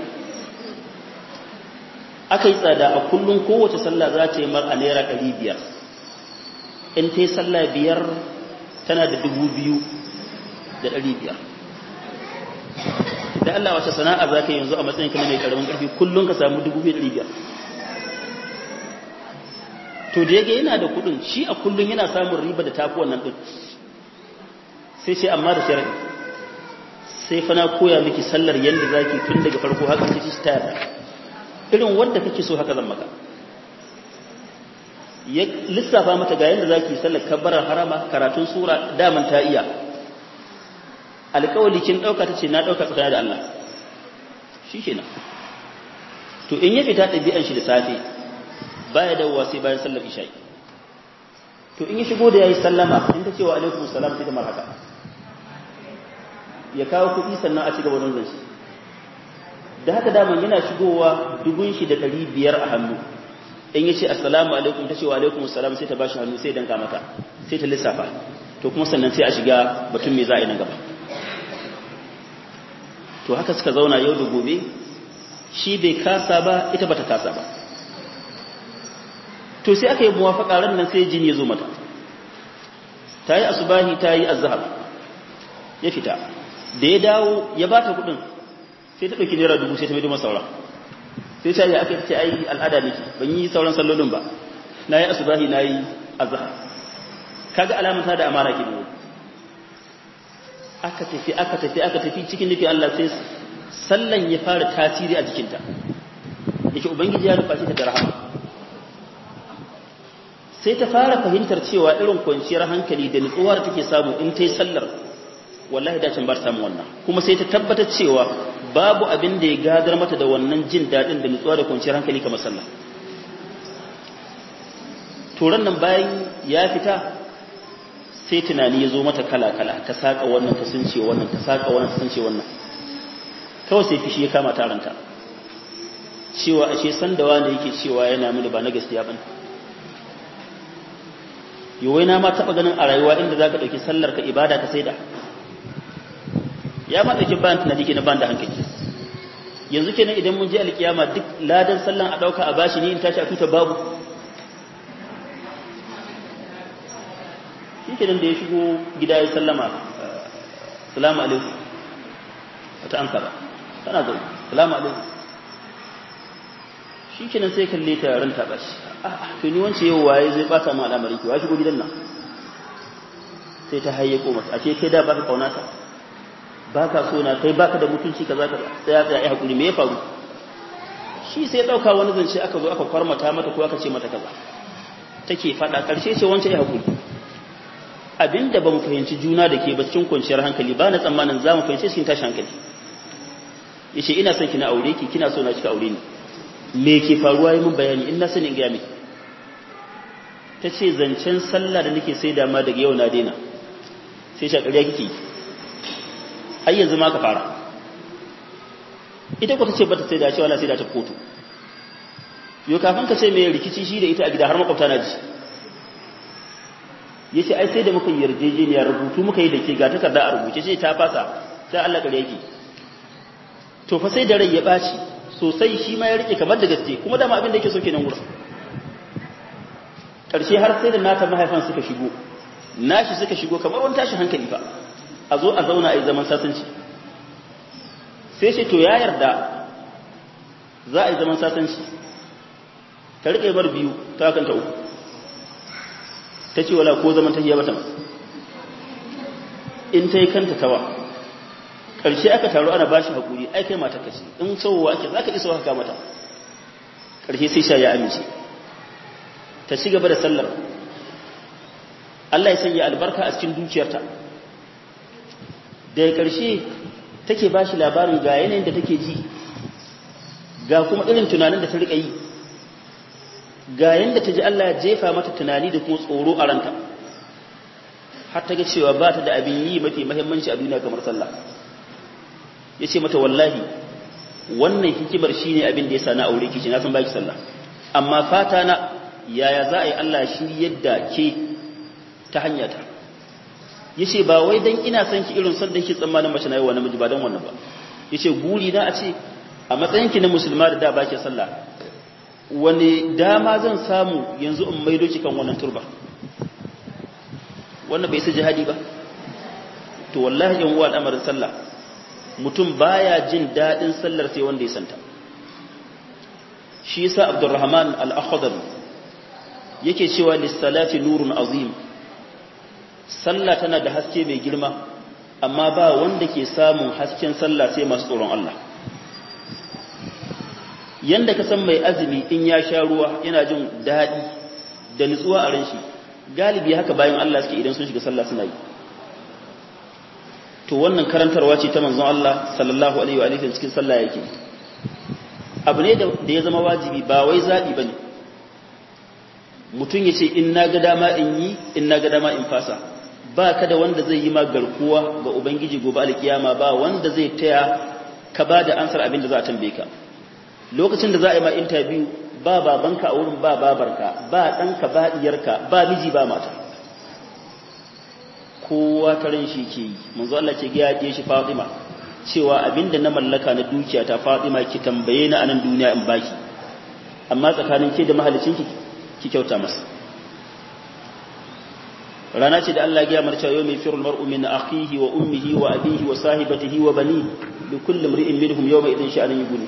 aka yi tsada a kullum kowace sallah za ta yi mar a naira ɗari biyar in ta yi sallah biyar tana da dubu biyu da ɗari biyar da Allah wace sana'a za ka yanzu a matsayin kana mai ƙaramin ƙarfi kullum ka samu dubu biyu da ɗari biyar to da yake yana da kuɗin shi a kullum yana samun riba da tafi wannan ɗin sai ce amma da sharaɗi sai fa na koya miki sallar yadda za ki tun daga farko haka ta shi ta yarda irin wanda kake so haka zan maka ya lissafa mata ga yadda za ki sallar kabbarar harama karatun sura daman ta iya alƙawali kin ɗauka ta ce na ɗauka tsakaya da Allah shi kenan to in ya fita ɗabi'an shi da safe baya dawowa sai bayan sallar isha'i to in ya shigo da yayi sallama in ta ce wa alaikum salam sai da marhaba ya kawo kuɗi sannan a ci gaba da shi da haka daman yana shigowa dubun shi da ɗari biyar a hannu in ya ce assalamu alaikum ta ce wa alaikum salam sai ta bashi hannu sai danka mata sai ta lissafa to kuma sannan sai a shiga batun me za a yi nan gaba to haka suka zauna yau da gobe shi bai kasa ba ita bata kasa ba to sai aka yi muwafaka ran nan sai jini ya zo mata ta yi asubahi ta yi azhar ya fita da ya dawo ya bata kudin sai ta dauki naira dubu sai ta mai masa sauran sai ta yi aka ce ai al'ada ne ban yi sauran sallolin ba na yi asubahi na yi azhar kaga alamun ta da amana ke ne aka tafi aka tafi aka tafi cikin nufin Allah sai sallan ya fara tasiri a jikinta yake ubangiji ya rufa shi ta da rahama sai ta fara fahimtar cewa irin kwanciyar hankali da nutsuwa da take samu in ta yi sallar wallahi dacin bar samu wannan kuma sai ta tabbatar cewa babu abin da ya gadar mata da wannan jin daɗin da nutsuwa da kwanciyar hankali kamar sallah turan nan bayan ya fita sai tunani ya zo mata kala-kala ta saƙa wannan ta sunce wannan ta saƙa wannan ta sunce wannan kawai sai fishi ya kama taranta cewa ashe sandawa da yake cewa yana mini ba na gaskiya bane yawai na ma taɓa ganin a rayuwa inda za ka ɗauki sallar ka ibada ka saida ya ma ɗauki bayan tunani ke na ban da hankali yanzu kenan idan mun je alkiyama duk ladan sallan a ɗauka a bashi ni in tashi a tuta babu shi kenan da ya shigo gida ya sallama salamu alaikum wata an ba tana zai salamu alaikum shi kenan sai kalle ta yaran ta bashi to ni wance yau waye zai bata mu al'amari ki wa shigo gidan nan sai ta hayye ko mata ashe kai da baka kauna ta baka so na kai baka da mutunci kaza kaza sai ya tsaya ai hakuri me ya faru shi sai ya dauka wani zance aka zo aka kwarmata mata ko aka ce mata kaza take fada karshe ce wance ai hakuri abinda ba mu fahimci juna da ke ba cikin kwanciyar hankali ba na tsammanin za mu fahimci cikin tashi hankali yace ina son ki na aure ki kina so na kika aure ni me ke faruwa yi mun bayani in na sani in gaya miki ta ce zancen sallah da nake sai dama daga yau na daina sai shakariya kike ai yanzu ma ka fara ita ko ta ce bata sai da cewa na sai da ta kotu yau kafin ka ce mai rikici shi da ita a gida har makwabta na ji ya ce ai sai da muka yi yarjejeniya rubutu muka yi da ke ga takarda a rubuce ce ta fasa sai Allah kare yake to fa sai da rai ya ɓaci sosai shi ma ya rike kamar da gaske kuma dama abin da yake so kenan wurin ƙarshe har sai da nata mahaifan suka shigo nashi suka shigo kamar wani tashi hankali fa a zo a zauna a yi zaman sasanci sai ce to ya yarda za a yi zaman sasanci ta rike bar biyu ta kanta uku ta ce wala ko zaman tahiya bata in ta yi kanta tawa ƙarshe aka taru ana bashi haƙuri ai kai mata kace in sauwa ake za ka isa haka mata ƙarshe sai sha ya amince ta ci gaba da sallar Allah ya sanya albarka a cikin dukiyarta daga ƙarshe take bashi labarin ga yanayin da take ji ga kuma irin tunanin da ta riƙa yi ga yanda ta ji Allah ya jefa mata tunani da kuma tsoro a ranta har ta ga cewa ba ta da abin yi mafi mahimmanci a duniya kamar sallah ya ce mata wallahi wannan hikimar shi ne abin da ya sa na aure kici na san baki sallah amma fata na yaya za a yi Allah shi yadda ke ta hanya ta ya ce ba wai don ina son ki irin son da ke tsammanin mace na yi wa namiji ba don wannan ba ya ce guri na a ce a matsayinki na musulma da da baki sallah wani dama zan samu yanzu in maido ki kan wannan turba wannan bai sai jihadi ba to wallahi yan uwa al'amarin sallah mutum baya jin dadin sallar sai wanda ya santa shi yasa Abdurrahman al-Akhdari yake cewa lis-salati nurun azim sallah tana da haske mai girma amma ba wanda ke samun hasken sallah sai masu tsoron Allah yanda ka san mai azumi in ya sha ruwa yana jin daɗi da nutsuwa a ran shi galibi haka bayan Allah suke idan sun shiga sallah suna yi to wannan karantarwa ce ta manzon Allah sallallahu alaihi wa alihi cikin sallah yake abu ne da ya zama wajibi ba wai zabi bane mutum yace in na ga dama in yi in na ga dama in fasa ba ka da wanda zai yi ma garkuwa ga ubangiji gobe alkiyama ba wanda zai taya ka ba da ansar abin da za a tambaye ka lokacin da za a yi ma interview ba babanka a wurin ba babarka ba ɗanka ba ɗiyarka ba miji ba mata kowa ta ran shi ke yi manzo Allah ce ya ɗiye shi Fatima cewa abinda na mallaka na dukiya ta Fatima ki tambaye ni a nan duniya in baki amma tsakanin ke da mahalicin ki ki kyauta masa rana ce da Allah ya gaya cewa yau mai firul mar'u min akhihi wa ummihi wa abihi wa sahibatihi wa bani li kulli imri'in minhum yawma idin sha'anin yughni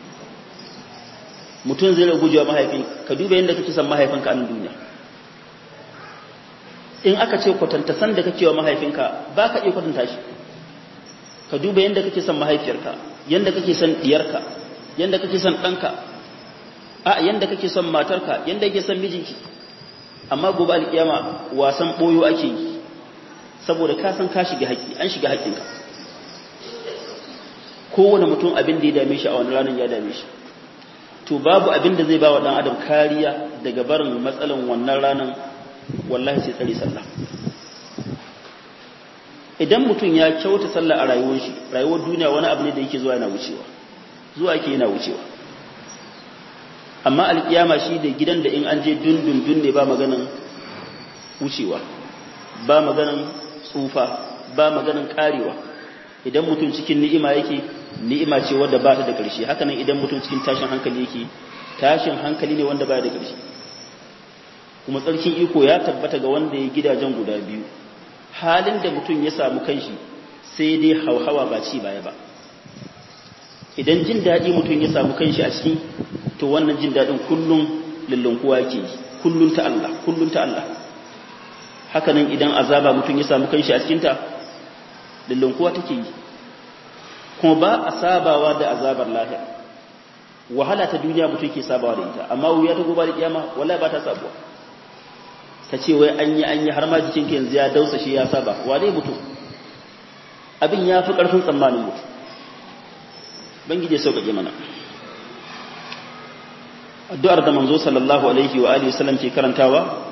mutum zai guje wa mahaifin ka duba yadda kake son mahaifinka a nan duniya in aka ce kwatanta san da kake wa mahaifinka ba ka iya kwatanta shi ka duba yadda kake son mahaifiyarka yadda kake son diyarka yadda kake son ɗanka a yadda kake son matarka yadda kake son mijinki amma gobe alkiyama wasan boyo ake yi saboda ka san ka shiga haƙƙi an shiga haƙƙinka kowane mutum abin da ya dame shi a wani ranar ya dame shi to babu abin da zai ba wa ɗan adam kariya daga barin matsalan wannan ranar wallahi sai tsare sallah idan mutum ya kyauta sallah a rayuwar shi rayuwar duniya wani abu ne da yake zuwa yana wucewa zuwa yake yana wucewa amma alkiyama shi da gidan da in an je dundundun ne ba maganan wucewa ba maganan tsufa ba maganan karewa idan mutum cikin ni'ima yake ni'ima ce wadda ba ta da ƙarshe haka nan idan mutum cikin tashin hankali yake tashin hankali ne wanda ba da ƙarshe kuma tsarkin iko ya tabbata ga wanda ya gidajen guda biyu halin da mutum ya samu kanshi sai dai hauhawa ba ci baya ba idan jin daɗi mutum ya samu kanshi a ciki to wannan jin daɗin kullum lullunkuwa ke kullum ta Allah kullum ta Allah haka nan idan azaba mutum ya samu kanshi a cikinta lullunkuwa take yi kuma ba a sabawa da azabar lahira wahala ta duniya mutum ke sabawa da ita amma wuya ta gobe da kiyama wallahi ba ta sabuwa ka ce wai an yi an yi har ma jikinka yanzu ya dausa shi ya saba wa dai mutum abin ya fi ƙarfin tsammanin mutum bangije sauƙaƙe mana addu'ar da manzo sallallahu alaihi wa alihi wasallam ke karantawa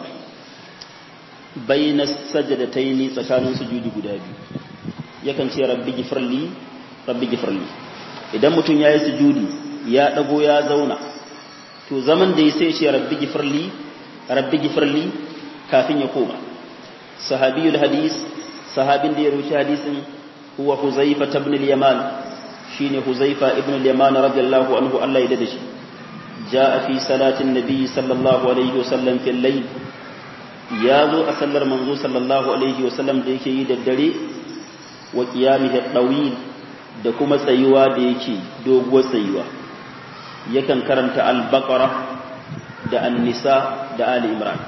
bayna sajadataini tsakanin sujudi guda biyu yakan ce rabbi gifirli rabbi gifirli idan mutum yayi sujudi ya dago ya zauna to zaman da ya sai ce rabbi gifirli rabbi gifirli kafin ya koma sahabiyul hadis sahabin da ya rubuta hadisin huwa huzaifa ibn al-yaman shine huzaifa ibn al-yaman radiyallahu anhu Allah ya dade shi jaa fi salatin nabiy sallallahu alaihi wasallam fil layl ya zo a sallar manzo sallallahu alaihi wasallam da yake yi da dare wa qiyamihi dawil da kuma tsayuwa da yake doguwar tsayuwa yakan karanta al-baqara da an-nisa da ali imran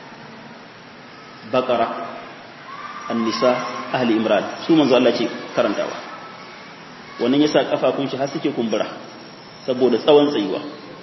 baqara an-nisa ahli imran su manzo Allah ce karantawa wannan yasa kafafun shi har suke kumbura saboda tsawon tsayuwa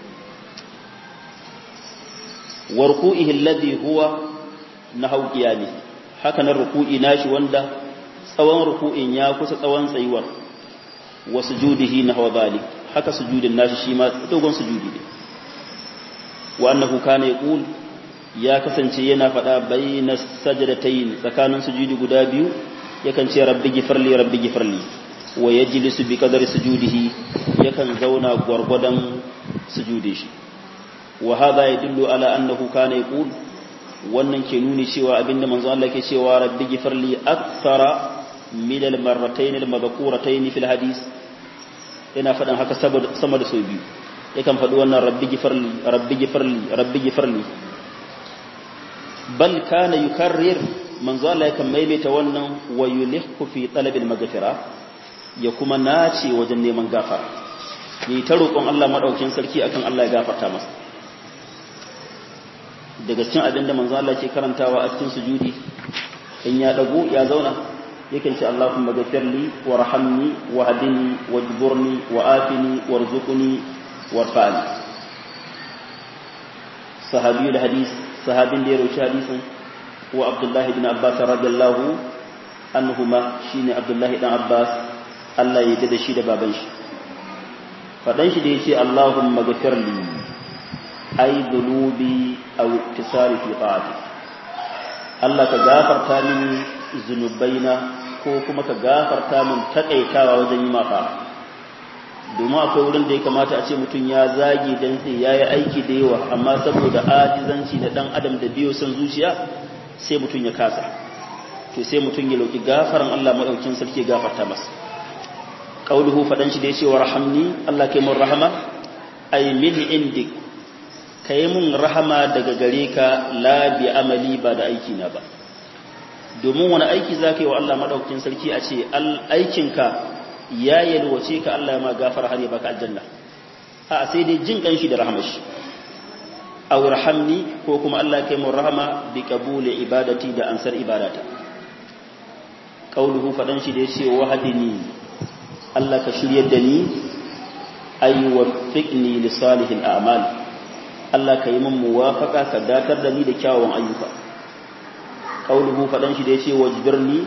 warku'ihi alladhi huwa nahaw qiyami haka nan ruku'i nashi wanda tsawon ruku'in ya kusa tsawon tsayuwar wa sujudihi nahwa dhalik haka sujudin nashi shi ma dogon sujudi ne wa annahu kana yaqul ya kasance yana faɗa bayna sajdatayn tsakanin sujudi guda biyu yakan ce rabbi gifirli rabbi gifirli wa yajlisu bi qadari sujudihi yakan zauna gwargwadon sujudi shi wa hadha yadullu ala annahu kana yaqul wannan ke nuni cewa abinda manzo Allah ke cewa rabbi gifirli akthara min al marratayn al madhkuratayn fil hadith yana fadan haka sama da sau biyu yakan faɗi wannan rabbi gifirli rabbi gifirli rabbi gifirli bal kana yukarrir manzo Allah yakan maimaita wannan wa yulihku fi talabil maghfira ya kuma nace wajen neman gafara ni ta roƙon Allah madaukakin sarki akan Allah ya gafarta masa daga cikin abin da manzo Allah ke karantawa a cikin sujudi in ya dago ya zauna yakan ce Allahumma ghfirli warhamni wahdini wajburni wa'afini warzuqni warfa'ni sahabiyul hadis sahabin da ya rauci hadisin wa Abdullah ibn Abbas radiyallahu anhuma shine Abdullah ibn Abbas Allah ya da shi da baban shi fadan shi da yace Allahumma ghfirli ay dhunubi aw iktisari fi ta'ati Allah ka gafarta mini zunubaina ko kuma ka gafarta min takaitawa wajen yi mafa domin akwai wurin da ya kamata a ce mutum ya zage dan sai yayi aiki da yawa amma saboda ajizanci na dan adam da biyo san zuciya sai mutum ya kasa to sai mutum ya lauki gafaran Allah madaukin sarki gafarta masa qauluhu fadan shi da yace warhamni Allah kai mun rahama ay min indik ka yi mun rahama daga gare ka labi amali ba da aiki na ba domin wani aiki za ka yi wa Allah maɗaukin sarki a ce aikinka ya yalwace ka Allah ya ma gafara har ya baka aljanna a sai dai jin kanshi da rahama shi aw rahamni ko kuma Allah kai mun rahama bi qabuli ibadati da ansar ibadata qauluhu fadan shi da yace wahdini Allah ka shiryar da ni ay waffiqni li salihil a'mal Allah ka yi min muwafaka ka datar da ni da kyawawan ayyuka qauluhu fadan shi da yace wajbirni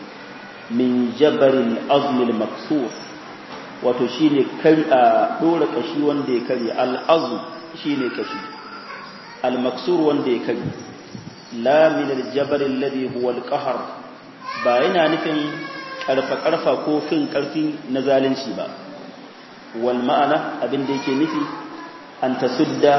min jabaril azmil maksur wato shine kari a dora kashi wanda ya kare al azm shine kashi al maksur wanda ya kare la min al jabal alladhi huwa al qahr ba yana nufin karfa karfa ko fin karfi na zalunci ba wal ma'ana abin da yake nufi an tasudda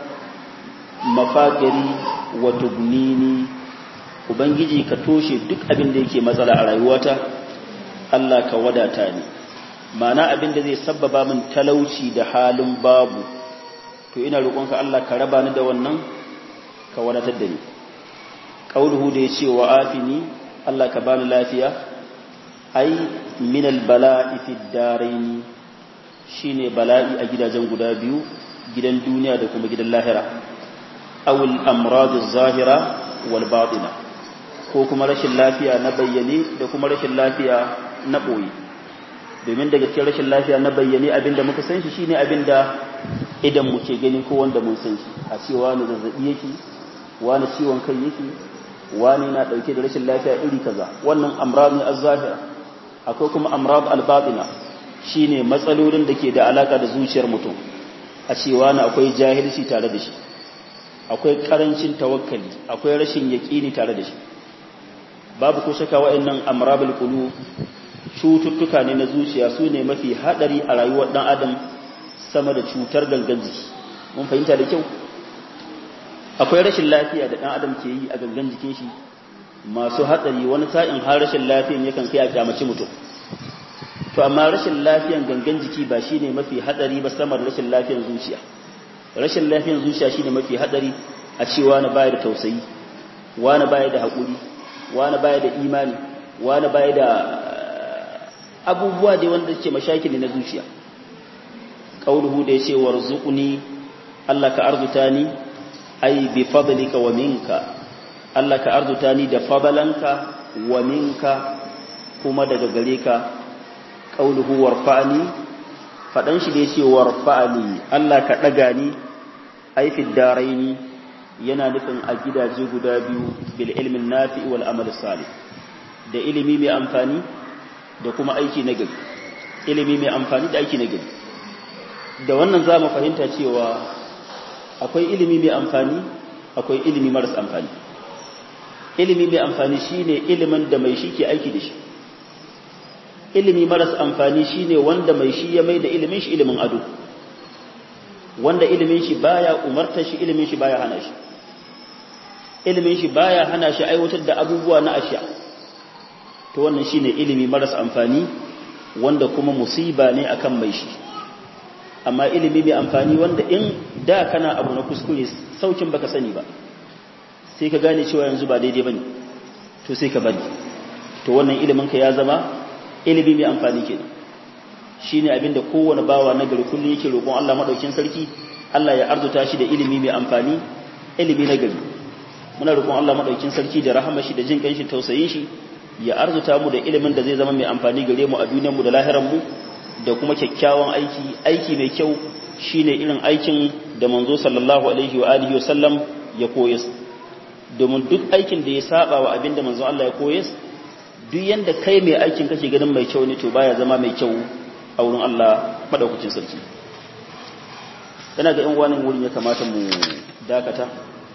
mafakiri wa tugnini ubangiji ka toshe duk abin da yake matsala a rayuwata Allah ka wadata ni ma'ana abin da zai sabbaba min talauci da halin babu to ina roƙonka Allah ka raba ni da wannan ka wadatar da ni qauluhu da yace wa afini Allah ka bani lafiya ai min albala'i fi darain shine bala'i a gidajen guda biyu gidan duniya da kuma gidan lahira awul amrad az-zahira wal batina ko kuma rashin lafiya na bayyane da kuma rashin lafiya na boye domin daga cikin rashin lafiya na bayyane abinda muka san shi shine abinda idan mu ke gani ko wanda mun san shi a cewa ne zazzabi yake wani ciwon kai yake wani na dauke da rashin lafiya iri kaza wannan amrad ne az-zahira akwai kuma amrad al-batina shine matsalolin da ke da alaka da zuciyar mutum a cewa na akwai jahilci tare da shi akwai karancin tawakkali akwai rashin yaƙini tare da shi babu ko shaka wa'annan amrabul qulub cututtuka ne na zuciya su ne mafi hadari a rayuwar dan adam sama da cutar gangan jiki mun fahimta da kyau akwai rashin lafiya da dan adam ke yi a gangan jikin shi masu hadari wani sa'in har rashin lafiyan yakan kai a kyamaci mutum to amma rashin lafiyan gangan jiki ba shine mafi hadari ba sama da rashin lafiyan zuciya rashin lafiyan zuciya shine mafi hadari a cewa na baya da tausayi wani baya da hakuri wani baya da imani wani baya da abubuwa da wanda suke mashakili na zuciya qauluhu da yace warzuqni Allah ka arzuta ni ai bi fadlika wa minka Allah ka arzuta ni da fadalanka wa minka kuma daga gare ka qauluhu warfa'ni fadan shi da yace warfa'ni Allah ka daga ni ai fi daraini yana nufin a gidaje guda biyu bil ilmin nafi wal amal salih da ilimi mai amfani da kuma aiki na gari ilimi mai amfani da aiki na gari da wannan zamu fahimta cewa akwai ilimi mai amfani akwai ilimi maras amfani ilimi mai amfani shine ilimin da mai shi ke aiki da shi ilimi maras amfani shine wanda mai shi ya mai da ilimin shi ilimin ado wanda ilimin shi baya umartar shi ilimin shi baya hana shi ilimin shi baya hana shi aiwatar da abubuwa na asha to wannan shine ilimi maras amfani wanda kuma musiba ne akan mai shi amma ilimi mai amfani wanda in da kana abu na kuskure saukin baka sani ba sai ka gane cewa yanzu ba daidai bane to sai ka bari to wannan ilimin ka ya zama ilimi mai amfani kenan shine abinda kowane bawa na gari kullum yake roƙon Allah madaukin sarki Allah ya arzuta shi da ilimi mai amfani ilimi na gari muna roƙon Allah madaukin sarki da rahama shi da jin kanshi tausayin shi ya arzuta mu da ilimin da zai zama mai amfani gare mu a duniyar mu da lahirar mu da kuma kyakkyawan aiki aiki mai kyau shine irin aikin da manzo sallallahu alaihi wa alihi wasallam ya koyas domin duk aikin da ya saba wa abin da manzo Allah ya koyas duk yanda kai mai aikin kake ganin mai kyau ne to baya zama mai kyau a wurin Allah madaukakin sarki ina ga yan wani wurin ya kamata mu dakata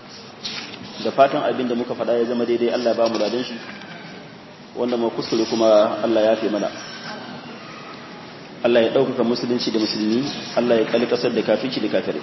da fatan abin da muka faɗa ya zama daidai Allah ba mu ladan shi wanda mu kuskure kuma Allah ya fi mana Allah ya ɗaukaka musulunci da musulmi Allah ya kalli ƙasar da kafici da kafirai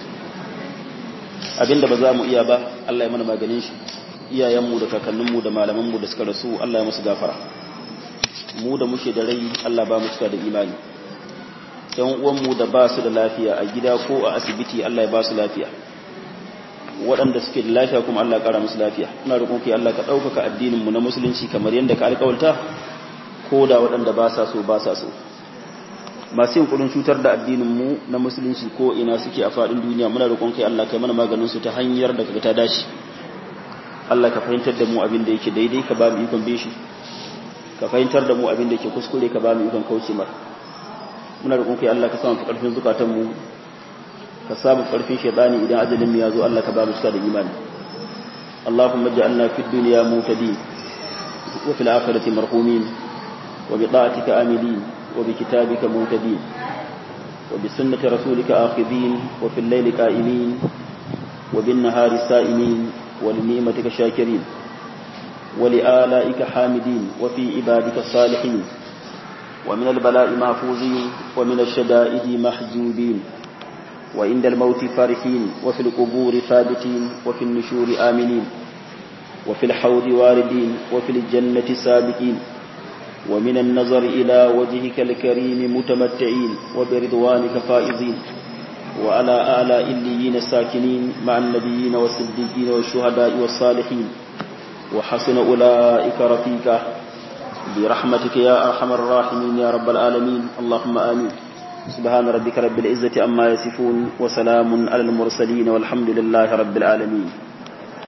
abinda ba za mu iya ba Allah ya mana maganin shi iyayenmu da kakanninmu da malamanmu da suka rasu Allah ya musu gafara mu da muke da rai Allah ba mu cika da imani yan uwanmu da ba su da lafiya a gida ko a asibiti Allah ya ba su lafiya waɗanda suke da lafiya kuma Allah ya ƙara musu lafiya ina roƙon ki Allah ka ɗaukaka addinin mu na musulunci kamar yadda ka alƙawarta ko da waɗanda ba sa so ba sa so masu yin kudin cutar da addinin mu na musulunci ko ina suke a faɗin duniya muna roƙon kai Allah kai mana maganin su ta hanyar da kaga ta dace Allah ka fahimtar da mu abin da yake daidai ka ba mu ikon bin shi ka fahimtar da mu abin da yake kuskure ka ba mu ikon kauce mar muna roƙon kai Allah ka sa mu ƙarfin zukatan mu ka samu ƙarfin shaitani idan ajalin mu ya zo Allah ka ba mu cika da imani Allahumma ja'alna fid dunya mutadin wa fil akhirati marhumin wa bi ta'atika amilin wa bi kitabika mutadin wa bi sunnati rasulika akhidin wa fil layli qa'imin wa bin nahari sa'imin wa li ni'matika shakirin wa li alaika hamidin wa fi ibadika salihin ومن البلاء محفوظين ومن الشدائد محجوبين وعند الموت فرحين وفي القبور ثابتين وفي النشور آمنين وفي الحوض واردين وفي الجنة سابقين ومن النظر إلى وجهك الكريم متمتعين وبرضوانك فائزين وعلى آلاء الليين ساكنين مع النبيين والصديقين والشهداء والصالحين وحسن أولئك رفيقا برحمتك يا أرحم الراحمين يا رب العالمين اللهم آمين سبحان ربك رب العزة أما يصفون وسلام على المرسلين والحمد لله رب العالمين